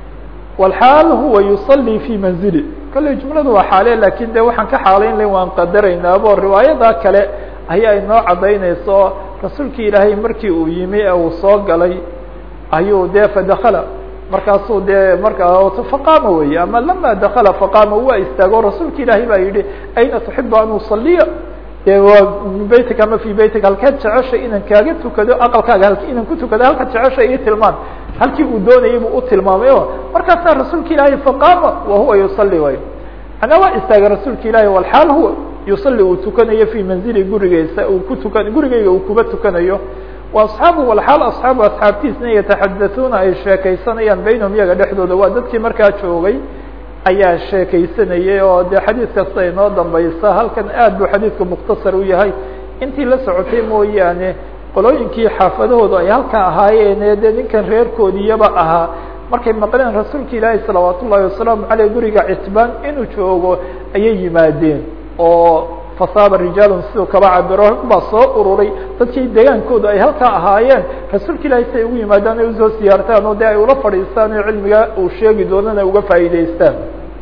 wlxaal huwa yuصلي في manzili kolley jumladu waa xaale lakin de waxaan ka xaalayn layn waan qadaraynaabo riwaayada kale ayaa inoo cadaynayso rasuulki ilaahay markii uu yimi ee uu soo galay ayuu de fadakla markaasuu de markaa faqaama wey ama lama dakla faqaama waa istaago rasuulka ilaahay baa yihi ayna tuxibu an usaliya de waa min beytika ama fi beytika halkeed jeceshay inaan kaaga tukado aqalkaaga halk inaan ku tukado halka jeceshay ii tilmaan halkii uu doonayay buu u tilmaamay o markaasaa rasuulka ilaahay faqaama wa huwa yusali way manaa waa istaagay rasuulka ilaahay walxaal huwa yusali uu tukanayo fi manzili gurigeesa uu ku tukan gurigeyga uu kuba tukanayo wa asxaabu walxaal asxaabu asxaabtiisna yataxadatuuna ay sheekaysanayaan baynahum iyaga dhexdooda waa dadkii markaa joogay ayaa sheekaysanayay oo de xadiid kasta inoo dambaysa halkan aad buu xadiidku mukhtasar u yahay intii la socotay mooyaane qolooyinkii xaafadahoodu ay halkaa ahaayeene dee ninkan reerkoodiyaba ahaa markay maqleen rasuulka ilaahi salawaat ullahi wasalaamu aleyh guriga citbaan inuu joogo ayay yimaadeen oo fasaaba rijaalun siduu kaba cabiro baa soo ururay dadkii degaankoodu ay halkaa ahaayeen rasuulka ilahi si ay ugu yimaadaan ay usoo siyaartaan oo de ay ula fadhiistaan oo cilmiga uu sheegi doonana uga faa'iidaystaan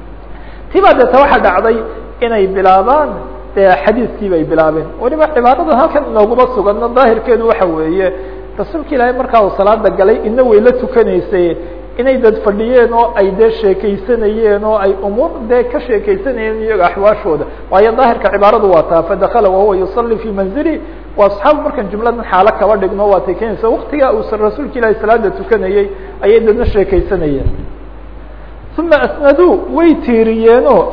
tibaa deeta waxaa dhacday inay bilaabaan de xadiiskii bay bilaabeen weliba cibaarada halkan inooguma suganno daahirkeedu waxa weeye rasuulka ilaahay markaa uu salaada galay ina way la tukanaysay inay dad fadhiyeen oo ay dee sheekaysanayeen oo ay umuur dee ka sheekaysanayeen iyaga axwaashooda waayo daahirka cibaaradu waa taa fadakala wahuwa yusalli fi manzili wa asxaabu markaan jumladan xaalo kaba dhigno waa tay keenaysa waktigaa uu rasuulka ilaahay salaada tukanayey ayay dadna sheekaysanayeen uma asnaduu way tiiriyeenoo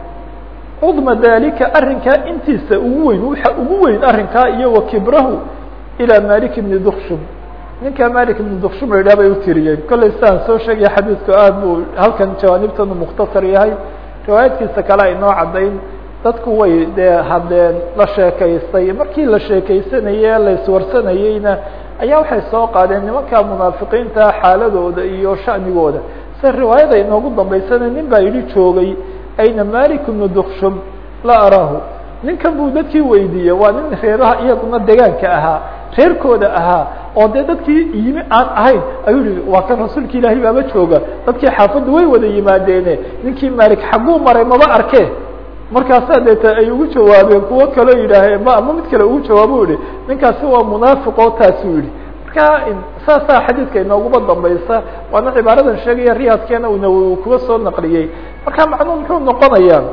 cudma dalika arrinkaa intiisa ugu weyn waxa ugu weyn arrinkaa iyo wa kibrahu ilaa malik ibni dukshum ninka malik ibn dukshum la yidhah bay utiriyeen kollay sidaan soo sheegaya xadiidku aad buu halkan jawaanibtanu mukhtasar yahay riwaayadkiisa kale ay noo caddayn dadku way dee hadleen la sheekaystay markii la sheekaysanaye la iswarsanayeyna ayaa waxay soo qaadeen nimanka munaafiqiinta xaaladooda iyo sha'nigooda sida riwaayada inoogu dambaysana nin baa yidhi joogay ayna malik ibnu dukshum la araahu ninkan buu dadkii weydiiyey waa nin reeraha iyaguna degaanka ahaa reerkooda ahaa oo dee dadkii yimi aan ahayn ayuu yihi waa kan rasuulka ilaahay baaba jooga dadkii xaafadda way wada yimaadeene ninkii malik xagguu maray maba arke markaasaa deeta ay ugu jawaabeen kuwo kaloo yidhaaheen ma ama mid kale ugu jawaabo yihi ninkaasi waa munaafiqoo taasuu yihi marka saasaa xadiidka inooguma dambaysa waana cibaaradan sheegaya riyaadkeena una kuga soo naqliyey marka macnuu muxuu noqonayaa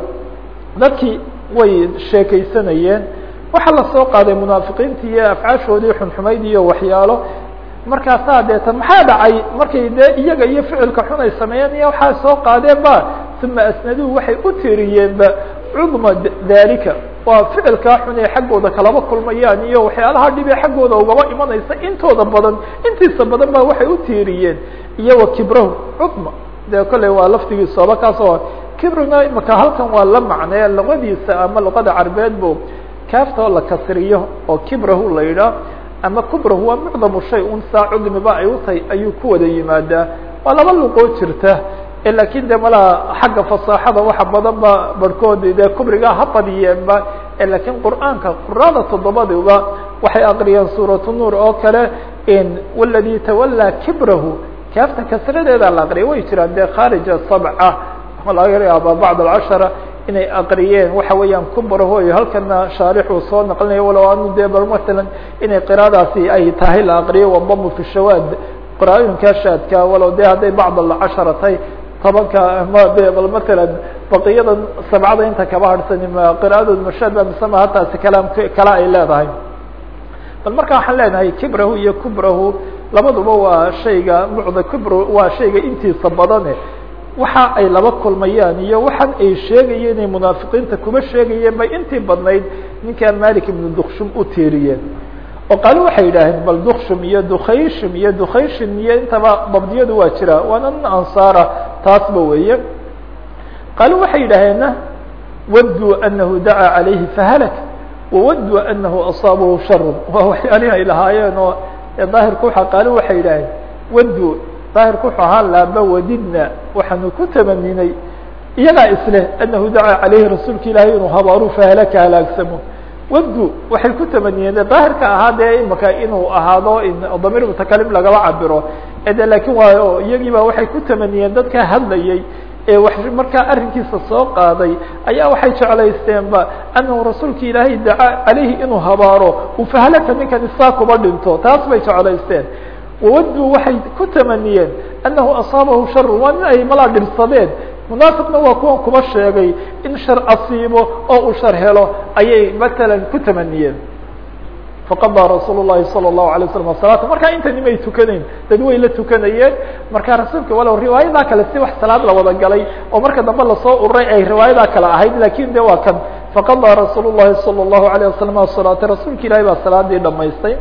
dadkii way sheekaysanayeen waxaa lasoo qaaday munaafiqiintii iyo afcaashoodii xunxumayd iyo waxyaalo markaasaa deetan maxaa dhacay markay dee iyaga iyo ficilka xun ay sameeyeen iyo waxaa soo qaadeen ba uma asnaduu waxay u tiriyeenba cudma dalika waa ficilkaa xun ee xaggooda kalaba kulmayaan iyo waxyaalaha dhib ee xaggooda ugaba imanaysa intooda badan intiisa badan ba waxay u tiiriyeen iyo wa kibrahu cudma dee kolley waa laftigiisooba kaasoo kibruna imaka halkan waa la macnee luqadiisa ama luqada carbeed bu kaaftoo la kasriyo oo kibrahu la yidhaah ama kubrahu waa mucdamu shay un saa cudmiba ay utahay ayuu ku wada yimaadaa waa laba luqoo jirta lakin de malaha xagga fasaaxada waxa badan ba barhkoodi dee kubrigaa ha badiyeenba lakin qur'aanka qurada toddobadiba waxay aqriyeen suuratu nuur oo kale wاladي tawalaa kibrahu kaafta kasradeeda la aqriya way jiraan dee khaarija sabca laga yaaba bacd alcashara inay aqriyeen waxa weeyaan kubraho iyo halkana shaarixuu soo naqlinaya walow anu dee bal matalan inay qiraadaasi ay tahay la aqriyo wadamu fi shawaad qiraaooyinkaa shaadka walow de hadday bacd alcashara tahay tobanka bal matalan baqiyada sabcada inta kaba harhsani ma qiraadood mashaad ba misama hataasi kalaam kala ay leedahay bal marka waxaan leenahay kibrahu iyo kubrahu labaduba waa shayga mucda kubr waa shayga intiisa badane waxa ay laba kulmayaan iyo waxaan ay sheegayeen inay munaafiqiinta kuma sheegayeen bay intii badnayd ninkaa malik ibnu dukshum u tiiriyeen oo qaali waxay yidhaaheen bal dukshum iyo dukhayshim iyo dukhayshin iyo intaba dabdiyadu waa jira waana nin ansaara taasba weeye qaali waxay yidhaaheenna wadduu anahu dacaa calayhi fahalak wawadduu anahu asaabahu sharun waa waxyaalihi ay lahaayeen oo daahirku waa qaali waxay yidhaaheen wadduu daahirku wuxuu ahaa laaba wadidna waxaanu ku tamaninay iyagaa isleh anahu dacaa calayhi rasuulka ilaahay inuu habaaru fahalaka halaagsamo wadu waxay ku tamaniyeen daahirka ahaa dee imaka inuu ahaado damiir mutakalim lagaba cabiro de lakin waa iyagii ba waxay ku tamaniyeen dadka hadlayay ee wax markaa arrinkiisa soo qaaday ayaa waxay jeclaysteenba anahu rasuulka ilaahay dacaa caleyhi inuu habaaro uu fahalaka ninkan isaa kuba dhinto taas bay jeclaysteen wawaduu waxay ku tamaniyeen anahu asaabahu sharu waa nin ay malaa dhibsadeen munaafiqna waa kuwan kuba sheegay in shar asiibo oo uu shar helo ayay matalan ku tamaniyeen faqadaa rasuul الlahi salى الlahu alay waslam salaata markaa intani may tukanayn dad way la tukanayeen markaa rasuulka walow riwaayadaa kale si wax salaad la wada galay oo marka dambe lasoo ururay ay riwaayadaa kale ahayd lakin de waa kan faqadaa rasuul الlahi salى الlahu alيه wasalam asalaata rasuulka ilahi baa salaadii dhamaystay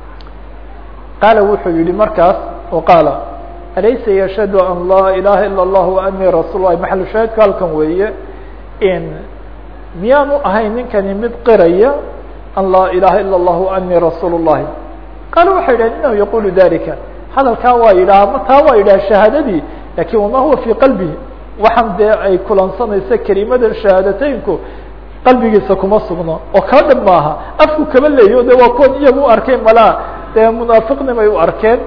qaala wuxuu yihi markaas o qaala alaysa yashhadu an laa ilaha ilا الlah وanii rasuul lahi maxalu shaahidku halkan weeye in miyaanu ahayn ninkani mid qiraya an laa ilaha ilا الlah وanii rasuul الlahi qaala waxay yidhaheen inahu yaqulu dalika hadalkaa waa yidhaha ma taa waa yidhaha shahaadadii lakin wama huwa fii qalbihi waxaan dee ay kulansanaysa kelimada shahaadateynku qalbigiisa kuma sugno oo kala dhib maaha afku kaba leeyo de waa kuwan iyagu u arkeen malaa dee munaafiqnimay u arkeen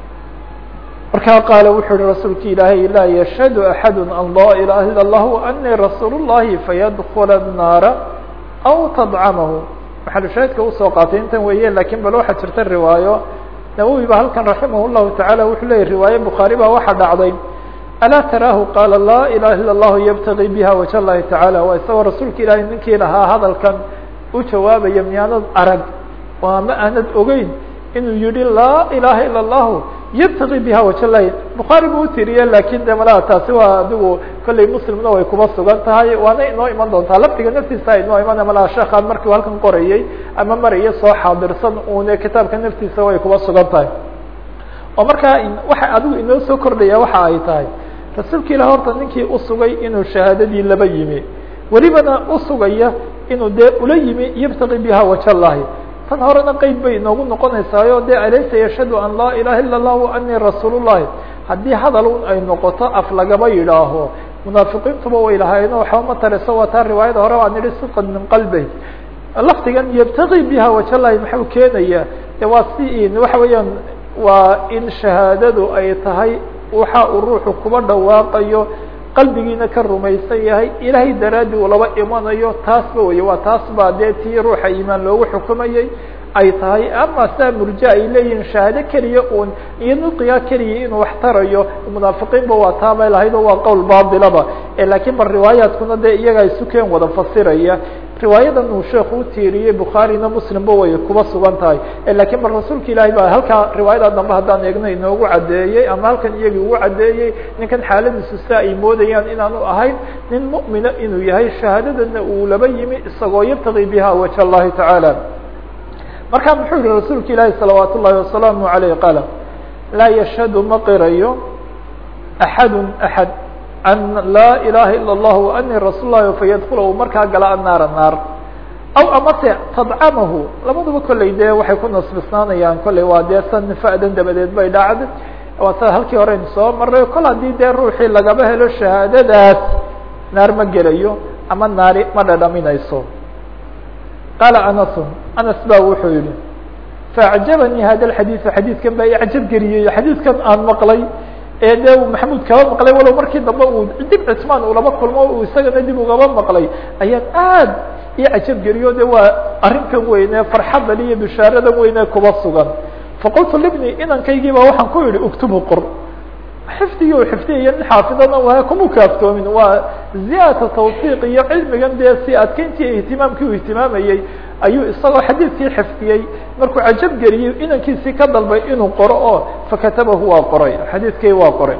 markaa qaala wuxuu yihi rasuulki ilaahay laa yashhadu axadu an laa ilaha ilا الlah وanii rasuul الlahi fayadkula الnaara aw tadcamahu maxalu shaahidka usoo qaatay intan weeye lakin bal waxaa jirta riwaayo nawowi ba halkan raximah الlahu taعala wuxuu leeyay riwaaye bukhaari baa waxaa dhacday alaa taraahu qaala laa ilaha ilا الlah ybtagi biha wajh اllahi taعala waa isagoo rasuulka ilaahay ninkii lahaa hadalkan u jawaabaya miyaanad arag waa ma aanad ogeyn inuu yihi laa ilaha ilا الlah ybtagi biha wajh lahi bukhaari buu utiriye lakin de malaa taasi waa adigu kolley muslimna way kuba sugan tahay waana inoo iman doontaa lafdiga naftiisa inoo iman malaa sheekaan markiu halkan qorayey ama maraya soo xaadirsan une kitaabka naftiisa way kuba sugan tahay oo markaa waxa adigu inoo soo kordhaya waxa ay tahay rasuulka ilah horta ninkii usugay inuu shahaadadii laba yimi welibana usugaya inuu dee ula yimi ybtagi biha wajh lahi tan horena qeyb bay inoogu noqonaysaayo de alaysa yashhadu an laa ilaha ilا الlah وanii rasuul الlahi haddii hadal un ay noqoto af lagaba yidhaaho munaafiqiintuba way lahaayeno waxba ma tariso waa taa riwaayada hore aan idhi sidqan min qalbey lafdigan ybtagi biha wajh lahi maxuu keenaya de waa si waxa weeyaan waa in shahaadadu ay tahay waxa uu ruuxu kuba dhawaaqayo qalbigiina ka rumaysan yahay ilaahay daraaddi uu laba imanayo taasba wey waa taas baa dee tii ruuxa iimaan loogu xukumayey ay tahay ama saa murja ay leeyihin shahaado keliya un iyo nudqigaa keliya inuu wax tarayo munaafiqiinba waa taabay lahayd oo waa qowl baatilaba lakiin bal riwaayaadkuna dee iyagaa isukeen wada fasiraya riwaayadan uu sheekhu utiiriyey bukhaarina muslimba way kuba sugan tahay lakiin bal rasuulka ilaahay baa halkaa riwaayada dambe haddaan eegno inoogu caddeeyey ama halkan iyagii ugu caddeeyey ninkan xaaladiisu sia ay moodayaan inaanu ahayn nin mu'mina inuu yahay shahaadadana uu laba yimi isagoo yabtagi biha wajh اllahi tacaala marka muxuu yihi rasuulka ilaahi salawaat ullahi wasalaamu aleyh qaala laa yashhadu ma qirayo axadu axad an laa ilaha ilا الlah وanii rasuul lahi fayadkula uu markaa gala annaara naar aw amase tadcamahu labaduba kolley dee waxay ku nasbisnaanayaan kolley waa dee san fa'dan dabadeed bay dhacda waa sa halkii horeynu soo maray kol haddii dee ruuxii lagaba helo shahaadadaas naar ma gelayo ama naari ma dhadhaminayso qaala anasun anas ba wuxuu yihi faacjabanii hada xadiiثu xadiidkan baa icjab geliyey xadiidkan aan maqlay ee de maxamud kaba maqlay walow markii dambe uu dib cismaan uu laba kulmo uu isagana dib ugaba maqlay ayaan aad ii cajab geliyo de waa arrinkan weyne farxadan iyo bishaaradan weyne kuba sugan faqultu libni inankaygi ba waxaan ku yihi uktubu qor xifdigii u xifdiyaya nin xaafidana waa kuma kaaftoomin waa ziyaada tawfiiq iyo cilmigan dee si adkeyntii ihtimaamkii uu ihtimaamayey ayuu isagoo xadiidkii xifdiyey markuu cajab geliyey inankiisii ka dalbay inuu qoro oo fakatabahu waa qoray xadiidkii waa qoray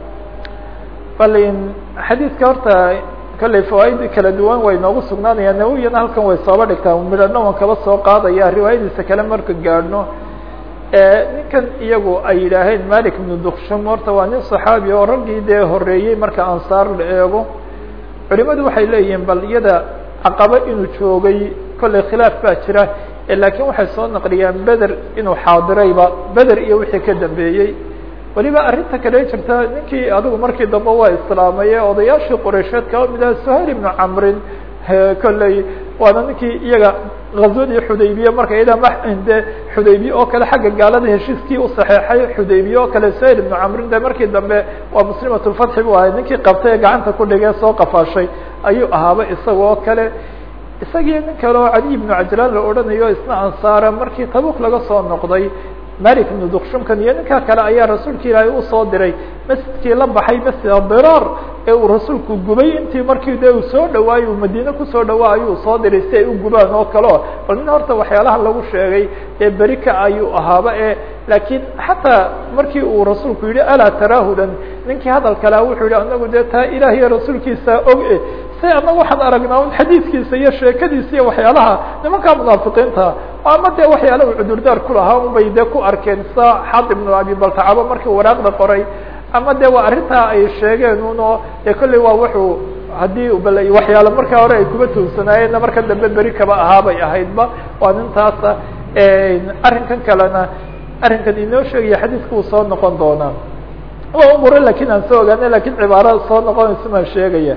balin xadiidka horta kolley fawaaid kala duwan way noogu sugnaanayaan nawiyana halkan way sooba dhigtaa midhana waan kaba soo qaadaya riwaayadiisa kale marka gaadhno ninkan iyagu ay yidhaaheen malik ibnu dukshum horta waa nin صaxaabi oo raggii dee horeeyey marka ansaar la eego culimadu waxay leeyihiin bal iyada caqabo inuu joogay kolley khilaaf baa jira lakiin waxay soo naqliyaan beder inuu xaadirayba beder iyo wixii ka dambeeyey weliba arrinta kale jirta ninkii adigu markii dambe waa islaamaye odayaashii qoreysheed kaba mid aha suhayl ibnu camrin kolley waana ninkii iyaga gazwadii xudaybiye marka iyada de xudaybiye oo kale xagga gaalada heshiiskii u saxeexay xudaybiye oo kale sayr ibnu camrin de markii dambe waa muslimatulfatxi bu ahay ninkii qabtay ee gacanta ku dhigee soo qafaashay ayuu ahaaba isaga oo kale isagii nin kale oo cali ibnu cajlaan la odhanayo isna ansaara markii tabuk laga soo noqday malik ibnu dukshumkan iyo ninkaa kale ayaa rasuulka ilaahay usoo diray masjidkii la baxay masjid abiraar ee uu rasuulku gubay intii markii de uu soo dhawaayo uu madiine kusoo dhawaa ayuu soo diray si ay u gubaan oo kaleo bal nin horta waxyaalaha lagu sheegay ee berika ayuu ahaaba e laakiin xataa markii uu rasuulku yihi alaa taraahudan ninkii hadal kalea wuxuu yihi anagu dee taa ilaah iyo rasuulkiisa og e say anagu waxaan aragnaa un xadiidkiisa iyo sheekadiisa iyo waxyaalaha nimankaa munaafiqiinta ama dee waxyaala uu cudurdaar kulahaa un bay dee ku arkeen sa xad ibnu abi baltacabo markii waraaqda qoray ama de waa arrintaa ay sheegeen uno dee kolley waa wuxuu haddii bal waxyaalo markaa hore ay kuba tuunsanaayeenna marka dambe beri kaba ahaabay ahaydba waa nintaasa arrinkan kalena arrinkan inoo sheegaya xadiiska uu soo noqon doonaa waa umure lakin aan soo ogaana lakin cibaarada soo noqonaysa maan sheegaya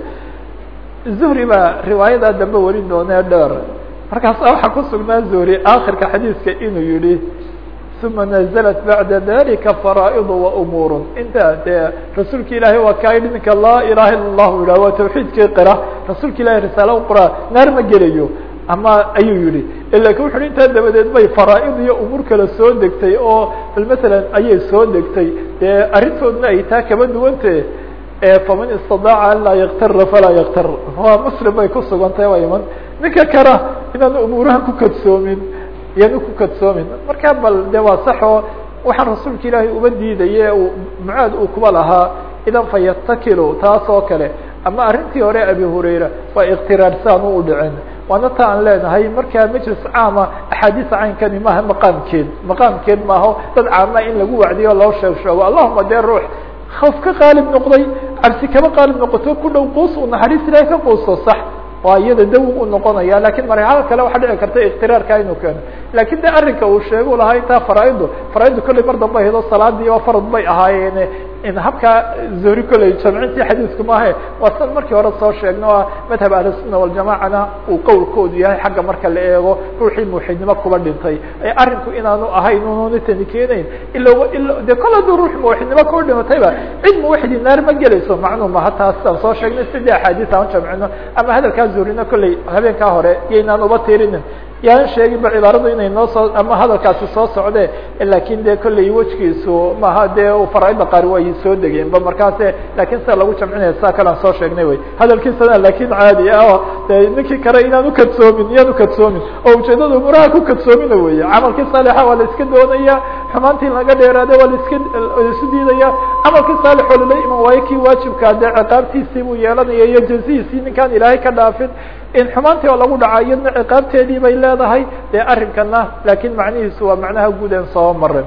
zuhri baa riwaayadaa dambe warin doonee dheer markaasa waxaa ku sugnaa zuhri akhirka xadiiska inuu yihi uma naزlat baعda dalika faraaئd وamuur inta dee rasuulka ilaahay waa kaa yidhi ninka laa ilaha ila الlahu yidhah waa tawxiidkii qira rasuulka ilahay risaala qora naar ma gelayo ama ayuu yihi lakin wuxu uhi intaa dabadeed bay faraaid iyo umuur kale soo degtay oo bal masalan ayay soo degtay dee arrintoodna ay taa kaba duwante faman istadaaca an laa yaktara falaa yaktar waa muslim bay ku sugantahay waa iman ninka kara inaan umuuraha ku kadsoomin yaanu ku kadsoomin marka bal de waa saxoo waxaan rasuulka ilaahay uba diidaye mucaad uu kuba lahaa idan fa yatakilu taas oo kale ama arrintii hore abi hurayra waa iktiraarsaanu u dhicin waana ta aan leenahay markaa majlis caama axaadiisa caynkani maaha maqaamkeed maqaamkeed maaho dad caama in lagu wacdiyo loo sheeg sheego allahuma dee ruux khawf ka qaalib noqday cabsi kaba qaalib noqoto ku dhow quus uu naxariis ilahay ka quusto sax waa iyada dawi u noqonaya lakin marxalo kale waxaa dhici karta iktiraarka inuu keeno lakin de arrinka uu sheegu lahaa intaa faraaiddu faraaiddu kolley mar damba hedo salaadii oo farad bay ahaayeen in habkaa zuhri kolley jamcintii xadiisku maahe waa san markii hore soo sheegno a madhab ahlusunna waljamacana uu qowlkoodu yahay xagga marka la eego ruuxii muwaxidnimo kuba dhintay arrinku inaanu ahayn ununa tani keenayn ila ila de kol hadduu ruux muwaxidnimo kuba dhimatayba cid muwaxidi naar ma gelayso macnuu maha taas aan soo sheegnay sidii axaadiis aan jamcino ama hadalkaa zuhrina kolley habeenkaa hore iyoynaan uba tirinin yaan sheeginba cibaaradu inay noo soo ama hadalkaasi soo socde lakin de kolley wejkiisu maha dee faraaida qaar way soo degeenba markaase lakin sida lagu jamcinaya saa kalean soo sheegnay wey hadalkiisana lakin caadi ah de ninkii kale inaan ukadsoomin iyaan ukadsoomin oo ujeedada umuraha ku kadsoomina weeye camalkii saalixa waa la iska doonaya xumaantii laga dheeraade waa laska isu diidaya camalkii saalixoo lala iman waayo kii waajibkaa dee ciqaabtiisii buu yeelanaya iyo jazihiisii ninkaan ilaahay ka dhaafin in xumaantii oo lagu dhaca iyadna ciqaabteedii bay leedahay dee arrinkana lakin macnihiisu waa macnaha guud en soo marin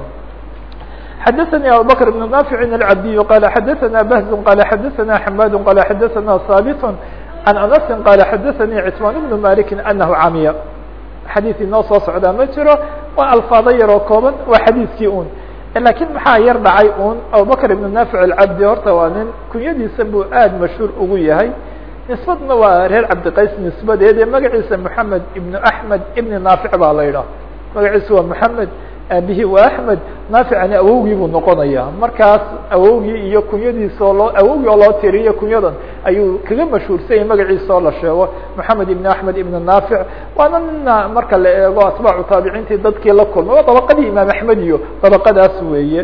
xadaثnي abu bكر بن نافع العبدي qال xadaثna بهز qال xadaثna حmاd qال xadaثna ثابت عن أنس qال xadaثnي cثمان بن مالك أنه camiya xadيث inoo soo socdaa ma jiro waa alfaado yaroo kooban waa xadiiskii un lakin maxaa yar dhacay un abubكر بن نافع الcabdi horta waa nin kunyadiisa buu aad mashهوur ugu yahay nisbadna waa reer cabdiqays nisbadeed ee magaciisa moxamed ibnu axmed ibni naafic baa la yidhaah magaciisa waa moxamed aabihi waa axmed naaficani awowgii buu noqonaya markaas awowgii iyo kunyadiisa oo loo awowgii oo loo tiriyo kunyadan ayuu kaga mashhuursanyay magaciisa oo la sheego moxamed ibn axmed ibn naafic waana nina marka la eego atbaacu taabiciintii dadkii la kulmay waa dabaqadii imaam axmed iyo dabaqadaas weeye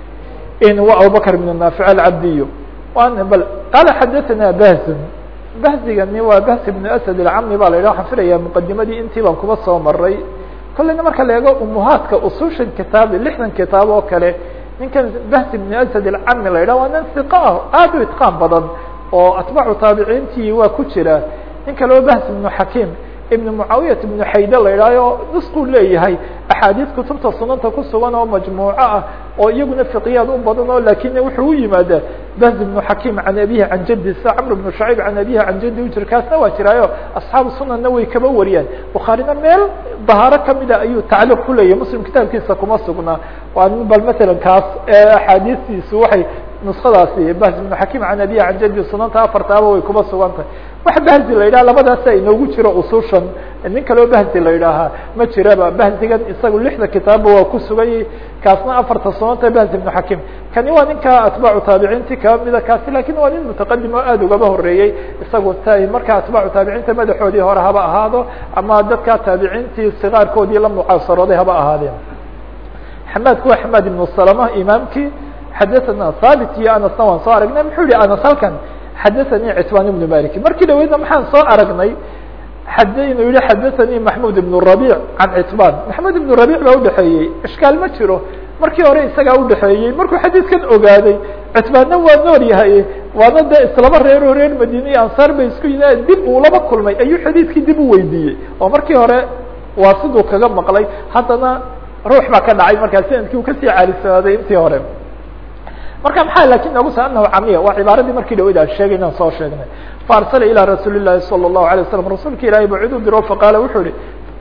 waa abubakr ibn naafic alcabdiyo wan bal qaala xadathana bahzun bahzigani waa bahs ibn asad alcami ba la yidhah waxaan filaya muqadimadii intii baan kuba soo maray kolleyna marka la eego umuhaadka usushan kitaab lixdan kitaab oo kale ninkan bahs ibn asad alcami la yidhah waa nin hiqa ah aad u itqaan badan oo atbaacu taabiciintii waa ku jira nin kale oo bahs ibnu xakiim ibn mucaawiyat ibnu xayde la yidhahyo nusquu leeyahay axaadiis kutubta sunanta ku sugan oo majmuuco ah oo iyaguna fiqiyaad u badan oo lakin wuxuu u yimaadaa bahz ibnu xakiim can abihi can jaddi sa camr ibnu shacayb can abihi can jaddi u jira kaasna waa jiraayo asxaabu sunanna way kaba wariyaan bukhaarina meel dahaaro kamida ayuu tacliiq ku leeyahy muslim kitaabkiisa kuma sugnaa waa bal matalan kaas axaadiistiisu waxay nuskadaasi bahz ibnu xakiim can abihi can jaddi sunanta afartaaba way kuma sugan tahay wax bahzi la yidhaha labadaasa inoogu jiro usushan nin kaleo bahzi la yidhaahaa ma jiraba bahzigan isagu lixda kitaabba waa ku sugayay kaasna afarta soonta bahzi ibnu xakim kani waa ninka atbaacu taabiciinti kaba mida kaasi lakin waa nin mutaqadim oo aada ugaba horeeyey isagu t marka atbaacu taabiciinta madaxoodii hore haba ahaado ama dadka taabiciintii sikaarkoodii la mucaasarooday haba ahaadeen xamaadku waa xamaad ibnu salama imaamkii xadaثana haabit iyo anasna waan soo aragnay muxuu yihi anas halkan xadaثanii citbaan ibnu malik markii dhaweydna maxaan soo aragnay xad inuu yihi xadaثanii maxmud ibn rabic can citbaan maxmud ibn rabic baa udhexeeyey ishkaal ma jiro markii hore isagaa udhexeeyey markuu xadiidkan ogaaday citbaanna waa nool yahay waana dee islaba reero reer madine iyo ansaar bay isku yimaadeen dib uu laba kulmay ayuu xadiidkii dib u weydiiyey oo markii hore waa siduu kaga maqlay haddana ruux baa ka dhacay markaa sanadkii uu kasii caalisaaday intii hore marka maxaa lakin noogu sa anahu camiya waa cibaaradii markii dhaweyd aan sheegay inaan soo sheegnay faarsala ilaa rasuuli llahi salى الlahu alay waslam rasuulka ilahay ba cid u diro faqaala wuxuu ihi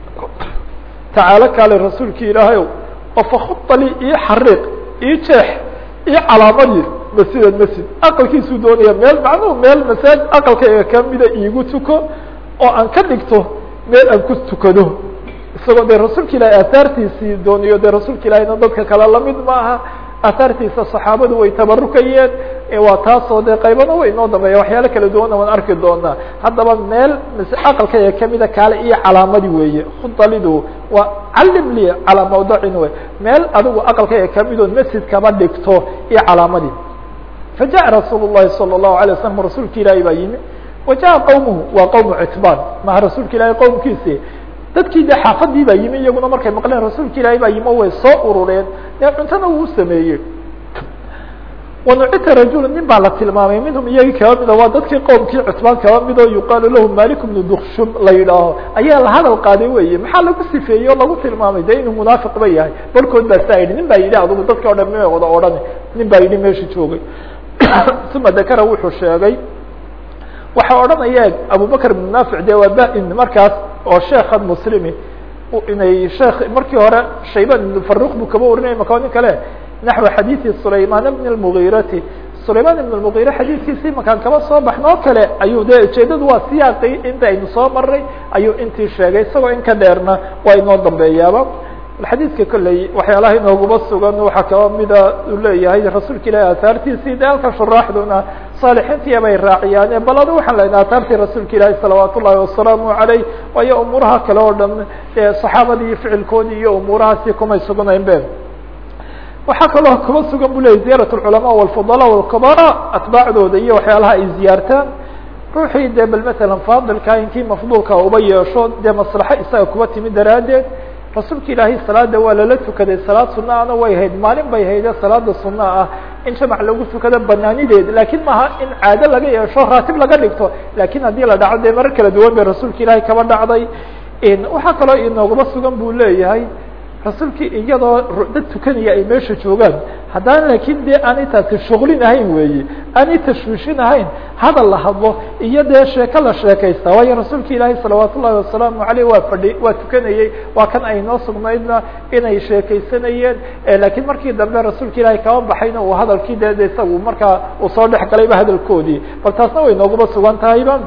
tacaalo kaale rasuulki ilaahay o oo fakhuda li io xariiq io jeex io calaamadii masjidan masjid aqalkiisuu doonaya meel macnuhu meel masaajid aqalkayga kamida iigu tuko oo aan ka dhigto meel aan ku tukado isagoo dee rasuulka ilahi aahaartiisii dooniyo dee rasuulka ilahina dadka kale lamid ma aha aahaartiisa saxaabadu way tabarukayeen waa taasoo dee qaybana way inoo dambeeya waxyaalo kala duwana waan arki doonaa haddaba meel aqalkaya kamida kaale iyo calaamadi weeye khudalidu waa calim li calaa mawdacin wey meel adigu aqalkaya kamidood masjid kaba dhigto iyo calaamadii fajaءa rasuul الlahi salى الlahu alay waslam rasuulka ilaahi baa yimi wajaءa qowmuhu waa qowmu citbaan maha rasuulka ilahi qowmkiisi dadkii de xaafadii baa yimi iyaguna markay maqleen rasuulka ilaahi baa yimi way soo urureen dee cuntana uu sameeyey wanucita rajula nin baa la tilmaamay minhum iyagii kaba mida waa dadkii qowmkii cutbaan kaba mid oo yuqaalu lahu malik bnu dukshum la yidhaaho ayaa la hadal qaaday weye maxaa lagu sifeeyey oo lagu tilmaamay de inuu munaafiq ba yahay barkood baa saa yidhi nin baa yidhi adugu dadka o dhan ma wada odhan nin baa yidhi meesha joogay uma dakara wuxuu sheegay waxaa odhanaya abubakr ibn naafic de waa ba-in markaas oo sheekhan muslimi inay sheekh markii hore shayban ibn faruq buu kaba warinaya maka nin kale naxو xadiiثi sulayman bn الmغirati sulayman ibn الmغire xadiidkiisii makaan kaba soo baxno o kale ayuu de ujeedadu waa siyaaqi inta aynu soo maray ayuu intii sheegay isagoo in ka dheerna waa inoo dambeeyaaba xadiidka kolley waxyaalaha inooguma sugan waxaa kaba mida uu leeyahay rasuulka ilahi ahaartiisii de halka shuraaxduna saalixiintii bay raaciyaane bal adu waxaan lenaha ahaartii rasuulka ilaahi salawaat ullahi wasalaamu aleyh waayo umuuraha kale oo dhan saxaabadii ficilkoodii iyo umuurahaasi kumay sugnayn be waxaa kaloo kuma sugan bu leyahy ziyarat اlculamaa wاlfudala wاlkabara atbaacdooda iyo waxyaalaha ay ziyaartaan ruuxii de bal matalan faadilka inkii mafduulka uba yeesho dee maslaxo isaga kuba timi daraaddeed rasuulka ilaahay salaada waa lala tukaday salaad suna ana way hayd maalin bay hayde salaada suna ah in jamac lagu tukado banaanideed lakin maaha in caado laga yeesho raatib laga dhigto lakin haddii la dhaco dee marar kala duwan bay rasuulka ilaahay kaba dhacday waxaa kaloo inoogaba sugan buu leeyahay rasuulkii iyadoo dad tukanaya ay meesha joogaan haddana lakin de aanay taasi shuglin ahayn weeye aanay tashwiishin ahayn hadal la hadlo iyo dee sheeko la sheekaysta waayo rasuulka ilaahi salawaat ullahi wasalaamu aleyh waa fadhi waa tukanayey waa kan ay noo sugnaydna inay sheekaysanayeen lakin markii dambe rasuulka ilaahi kaba baxayna uu hadalkii de de isagu markaa uu soo dhex galayba hadalkoodii bal taasna way nooguma sugan tahayba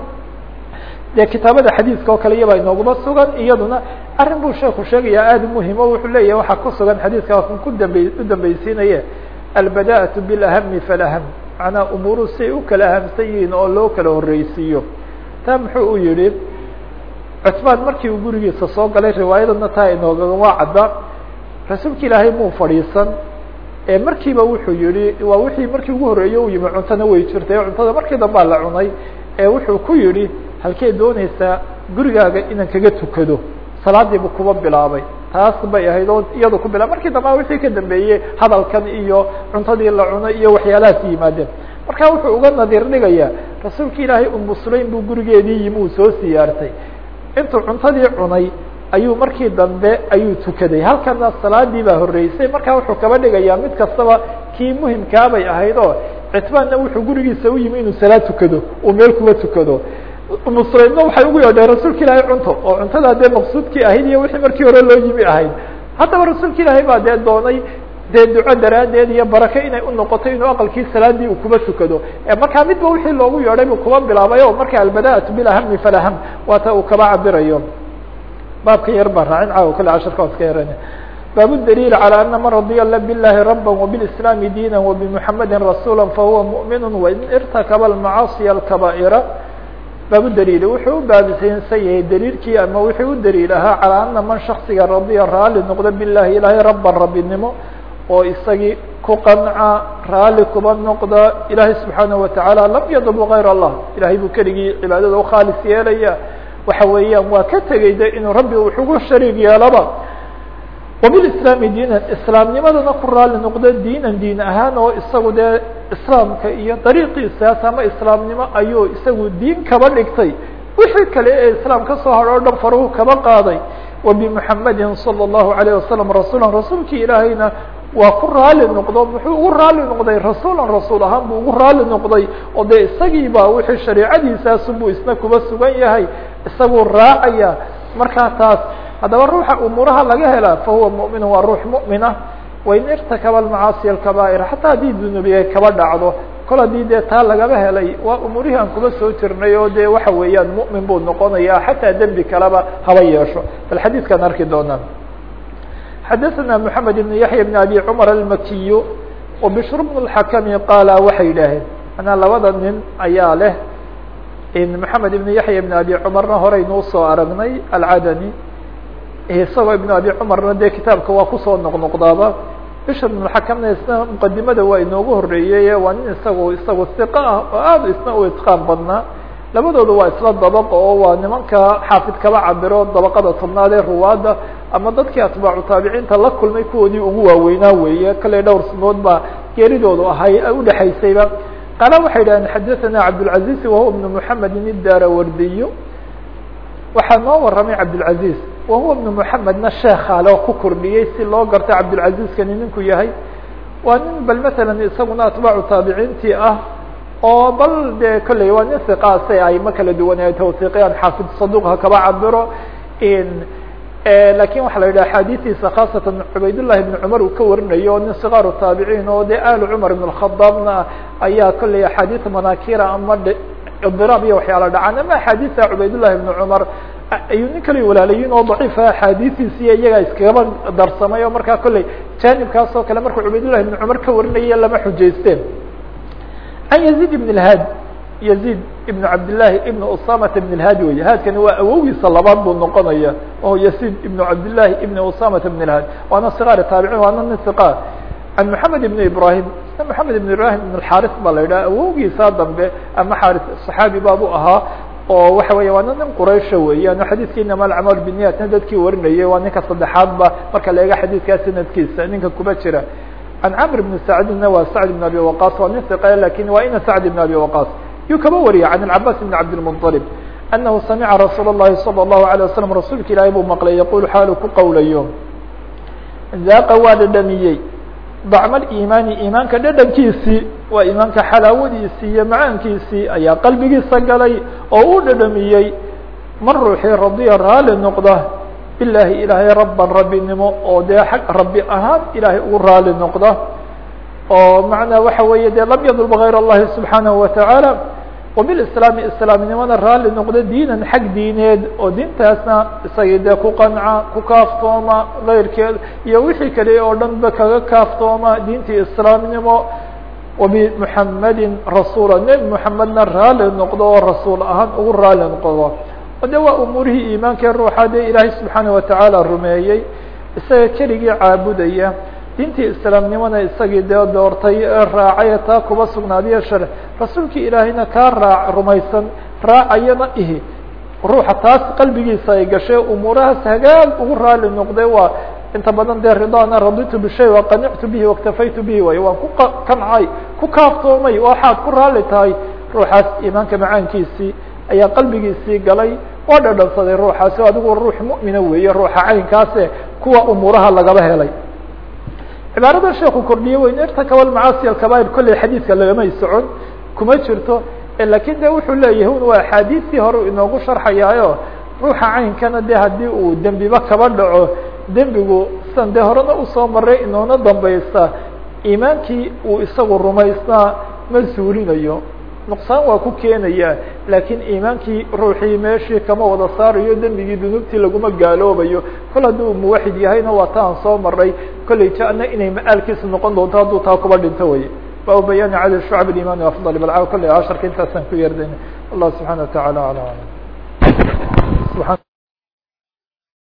de kitaabada xadiiska oo kale iyabaa inooguma sugan iyaduna arrin buu sheeku sheegaya aada muhim o wuxuu leeyahay waxaa ku sugan xadiiska waa kan ku dambe u dambeysiinaye albada'atu bilahami falaham macnaa umuuru siay u kala ahamsan yihiin oo loo kala horreysiiyo taa muxuu u yihi cutmaan markii uu gurigiisa soo galay riwaayadana taa inoogama cadda rasuulka ilaahay muu fadhiisan ee markiiba wuxuu yihi waa wixii markii ugu horreeyey u yimi cuntana way jirtay cuntada markii dambaa la cunay ee wuxuu ku yihi halkee doonaysaa gurigaaga inaan kaga tukado salaadiibu kuba bilaabay taas bay ahayd oo iyadu ku bilab markii damba wixii ka dambeeyey hadalkan iyo cuntadii la cunay iyo waxyaalahaas yimaadeen marka wuxuu uga nadiir dhigayaa rasuulka ilaahay umu sulaym buu gurigeedii yimi uu soo siyaartay intuu cuntadii cunay ayuu markii dambe ayuu tukaday halkana salaadii baa horreysay markaa wuxuu kaba dhigayaa mid kastaba kii muhimkaabay ahayd oo citbaanna wuxuu gurigiisa u yimi inuu salaad tukado uu meel kuba tukado muslimna waxay ugu yeedheen rasuulka ilaahay cunto oo cuntada dee maqsuudkii ahayd iyo wixii markii hore loo yimi ahayd haddaba rasuulka ilaahay baa dee doonay dee duco daraaddeed iyo barake inay unoqoto inuu aqalkii salaadii uu kuba tukado markaa midba wixii loogu yeedhay buu kuba bilaabay o marka albada'atu bilahami falaham waata uu kaba cabirayo baabka yar baa raacin caawa kale casharka waa iska yarana bab الdليل على أن mن رضي باللhi ربا وبالإسلام دينا وبمحمد رسuلا فهuوa مؤمن وإن ارتكب المعاaصي الكبائر bab dliil wuxuu u baabisaysan yahay dliilkii ama wuxuu u dliil ahaa calىa أنa man شhaksiga radيa raali noqdo biالlahi ilahay raba rabinimo oo isagii ku qanca raali kuba noqda ilahay سubحaanaه وataعالى lam yadلب غayr الlah ilahay buu keligii cibaadada ukhaalis yeelaya waxa weeyaan waa ka tegay de inuu rabbi wuxugu shariig yeelaba وبالإسلام diinan iسlaamnimadana ku raali noqdo diinan diin ahaan oo isagu dee iسlaamka iyo dariiqiisaas ama iسlaamnimo ayuu isagu diin kaba dhigtay wixii kale ee iسlaam ka soo haro o dhan faruhu kaba qaaday وبمحamedi صلى الlaهu عليه وسلم رasuلا rasuulkii ilaahayna waa ku raali noqdo muxuu ugu raali noqday rasuula rasuul ahaan buu ugu raali noqday oo dee isagiiba wixii shareicadiisaasu buu isna kuba sugan yahay isaguu raacaya markaa taas haddaba ruuxa umuuraha laga helaa fahuwa muؤmin waa ruux muؤmina wain irtakaba macaasiya اkaba'ir xataa haddii dunubiye kaba dhacdo kol haddii dee taa lagaba helay waa umuurihii aan kuba soo jirnay oo dee waxa weeyaan muؤmin buu noqonaya xataa dembi kaleba haba yeesho bal xadiidkaan arki doonaa xadaثna mحamed بn yaحya بn abi cmar almakiy وbشhr بن الxakmi qaala waxay yidhaaheen manaa labada nin ayaa leh mحamed ibn yaحya بn abi cmarna horeynuu soo aragnay alcadani isagoo ibn abi cumarna dee kitaabka waa kusoo noqnoqdaaba bishr ibn xakamna isna muqadimada waa inoogu horeeyey waa nin isagu isagu iqa ah oo aad isna u itqaan badnaa labadooda waa isla dabaq oo waa nimanka xaafid kaba cabiro dabaqada tobnaad ee ruwaadda ama dadkii atbaacu taabiciinta la kulmay kuwoodii ugu waaweynaa weeye kale dhowr sanood baa geeridoodu ahay udhexaysayba qaala waxay idhaheen xadaثana cabdالcaزiz wahuwa ibn mحamedin idarawardiy waxaa noo waramay cabdالcaزiz wahuwa ibn mحamedna sheekhaale oo ku kordhiyey si loo garta cabdالcaزizkani ninku yahay waa nin bal mثala isaguna atbaacu taabiciintii ah oo bal de kolley waa nin iqaase ayma kala duwan ay tawsiiqiyaan xaafid saduq ha kaba cabiro lakin waxaa la yidhaha axaadiistiisa khaasatan cubaydullahi ibn cumar uu ka warinayo o nin sikaaru taabiciin oo de alu cumar ibn اkhadaabna ayaa kolley axaadiis manakira ama idiraab iyo waxyaala dhacaan ama axaadiista cubaydullahi ibn cumar ayuu nin kale walaalayiin oo daciifa axaadiistiisiiyo iyagaa iskagaba darsamay oo markaa kolley janibkaas oo kale markuu cubaydullahi ibn cumar ka warinaya lama xujaysteen can yazid ibn اlhaad yazid ibn cabdillahi ibn usamata ibn اlhaad wey haadkani waa awogiisa labaad buu noqonaya oo yazid ibn cabdillahi ibn usamata ibn اlhaad waana sikaar taabicin waana nin siqaar can moxamed ibn ibrahim moxamed ibn ibrahim ibn xaris baa la yidhaha awogiisa dambe ama xaris saxaabi baabu ahaa oo waxa weya waana nin quraysha weeyaan xadiidka inama alcamaal biniyatna dadkii warinayay waa ninka saddexaadba marka la eega xadiidkaa sanadkiisa ninka kuba jira can camr bn sacdina waa sacd bn abi waqas waa nin iqa lakin waa ina sacd bn abi waqas yuu kaba wariya can alcabaas bn cabdilmuطalib anahu samica rasuul اllahi salى الlahu alيه wasalam rasuulka ilaahay buu maqlay yaqul xaalu ku qowlayo zaaqa waa dhadhamiyey dacma iimaani iimaanka dhadhankiisii waa iimaanka xalaawadiisii iyo macaankiisii ayaa qalbigiisa galay oo uu dhadhamiyey man ruuxii radiya raali noqda bilahi ilaahay raban rabbinimo oo dee xag rabbi ahaan ilaahay ugu raali noqda oo macnaa waxa weeye dee lam yadlb غayr اllahi subxaanahu wataعaalى wabiاlislaami islaamnimada raali noqda diinan xag diineed oo diintaasna isagii dee ku qanca ku kaaftooma غayrkeed iyo wixii kale oo dhan ba kaga kaaftooma diintii islaamnimo wabimuxamedin rasuula nebi muxamedna raali noqdo oo rasuul ahaan ugu raali noqdo de waa umuurihii iimaanka ruuxa dee ilaahay subxaanaه watacaala rumeeyey isaga keligii caabudaya diintii islaamnimona isagii dee doortay ee raacay taa kuba sugnaadiyo shar rasuulkii ilaahayna kaa raac rumaysan raacayana ihi ruuxa taas qalbigiisa ay gashay umuurahaas hagaag ugu raali noqday waa inta badan dee ridana raditu bishay waqanictu bihi waاktafaytu bihi way waan ku kancay ku kaaftoomay waxaad ku raali tahay ruuxaas iimaanka macaankiisii ayaa qalbigiisii galay waa dhadhansaday ruuxaasi adigu ruux mu'mina weeye ruuxa caynkaase kuwa umuuraha lagaba helay cibaarada sheeku kordhiye weyn irtakaba macaasi alkabair kolley xadiidka lagamay socon kuma jirto lakin de wuxuu leeyahay un waa axaadiistii hore inoogu sharxayaayo ruuxa caynkana de haddii uu dembiba kaba dhaco dembigu san dee horena usoo maray inoona dambaysa iimaankii uu isagu rumaysnaa ma suulinayo nuqsaan waa ku keenaya laakiin iimaankii ruuxii meeshii kama wada saarayo dembigii dunuubtii laguma gaaloobayo kol hadduu muwaxid yahayna waa ta aan soo maray kollay jana inay ma-aalkiisu noqon doonto hadduu taa kuba dhinto wey baabu bayaani cadad shucab iman afdal balca kolley casharka intaasaan ku yeerdayna allah subxana wa taعala alى alam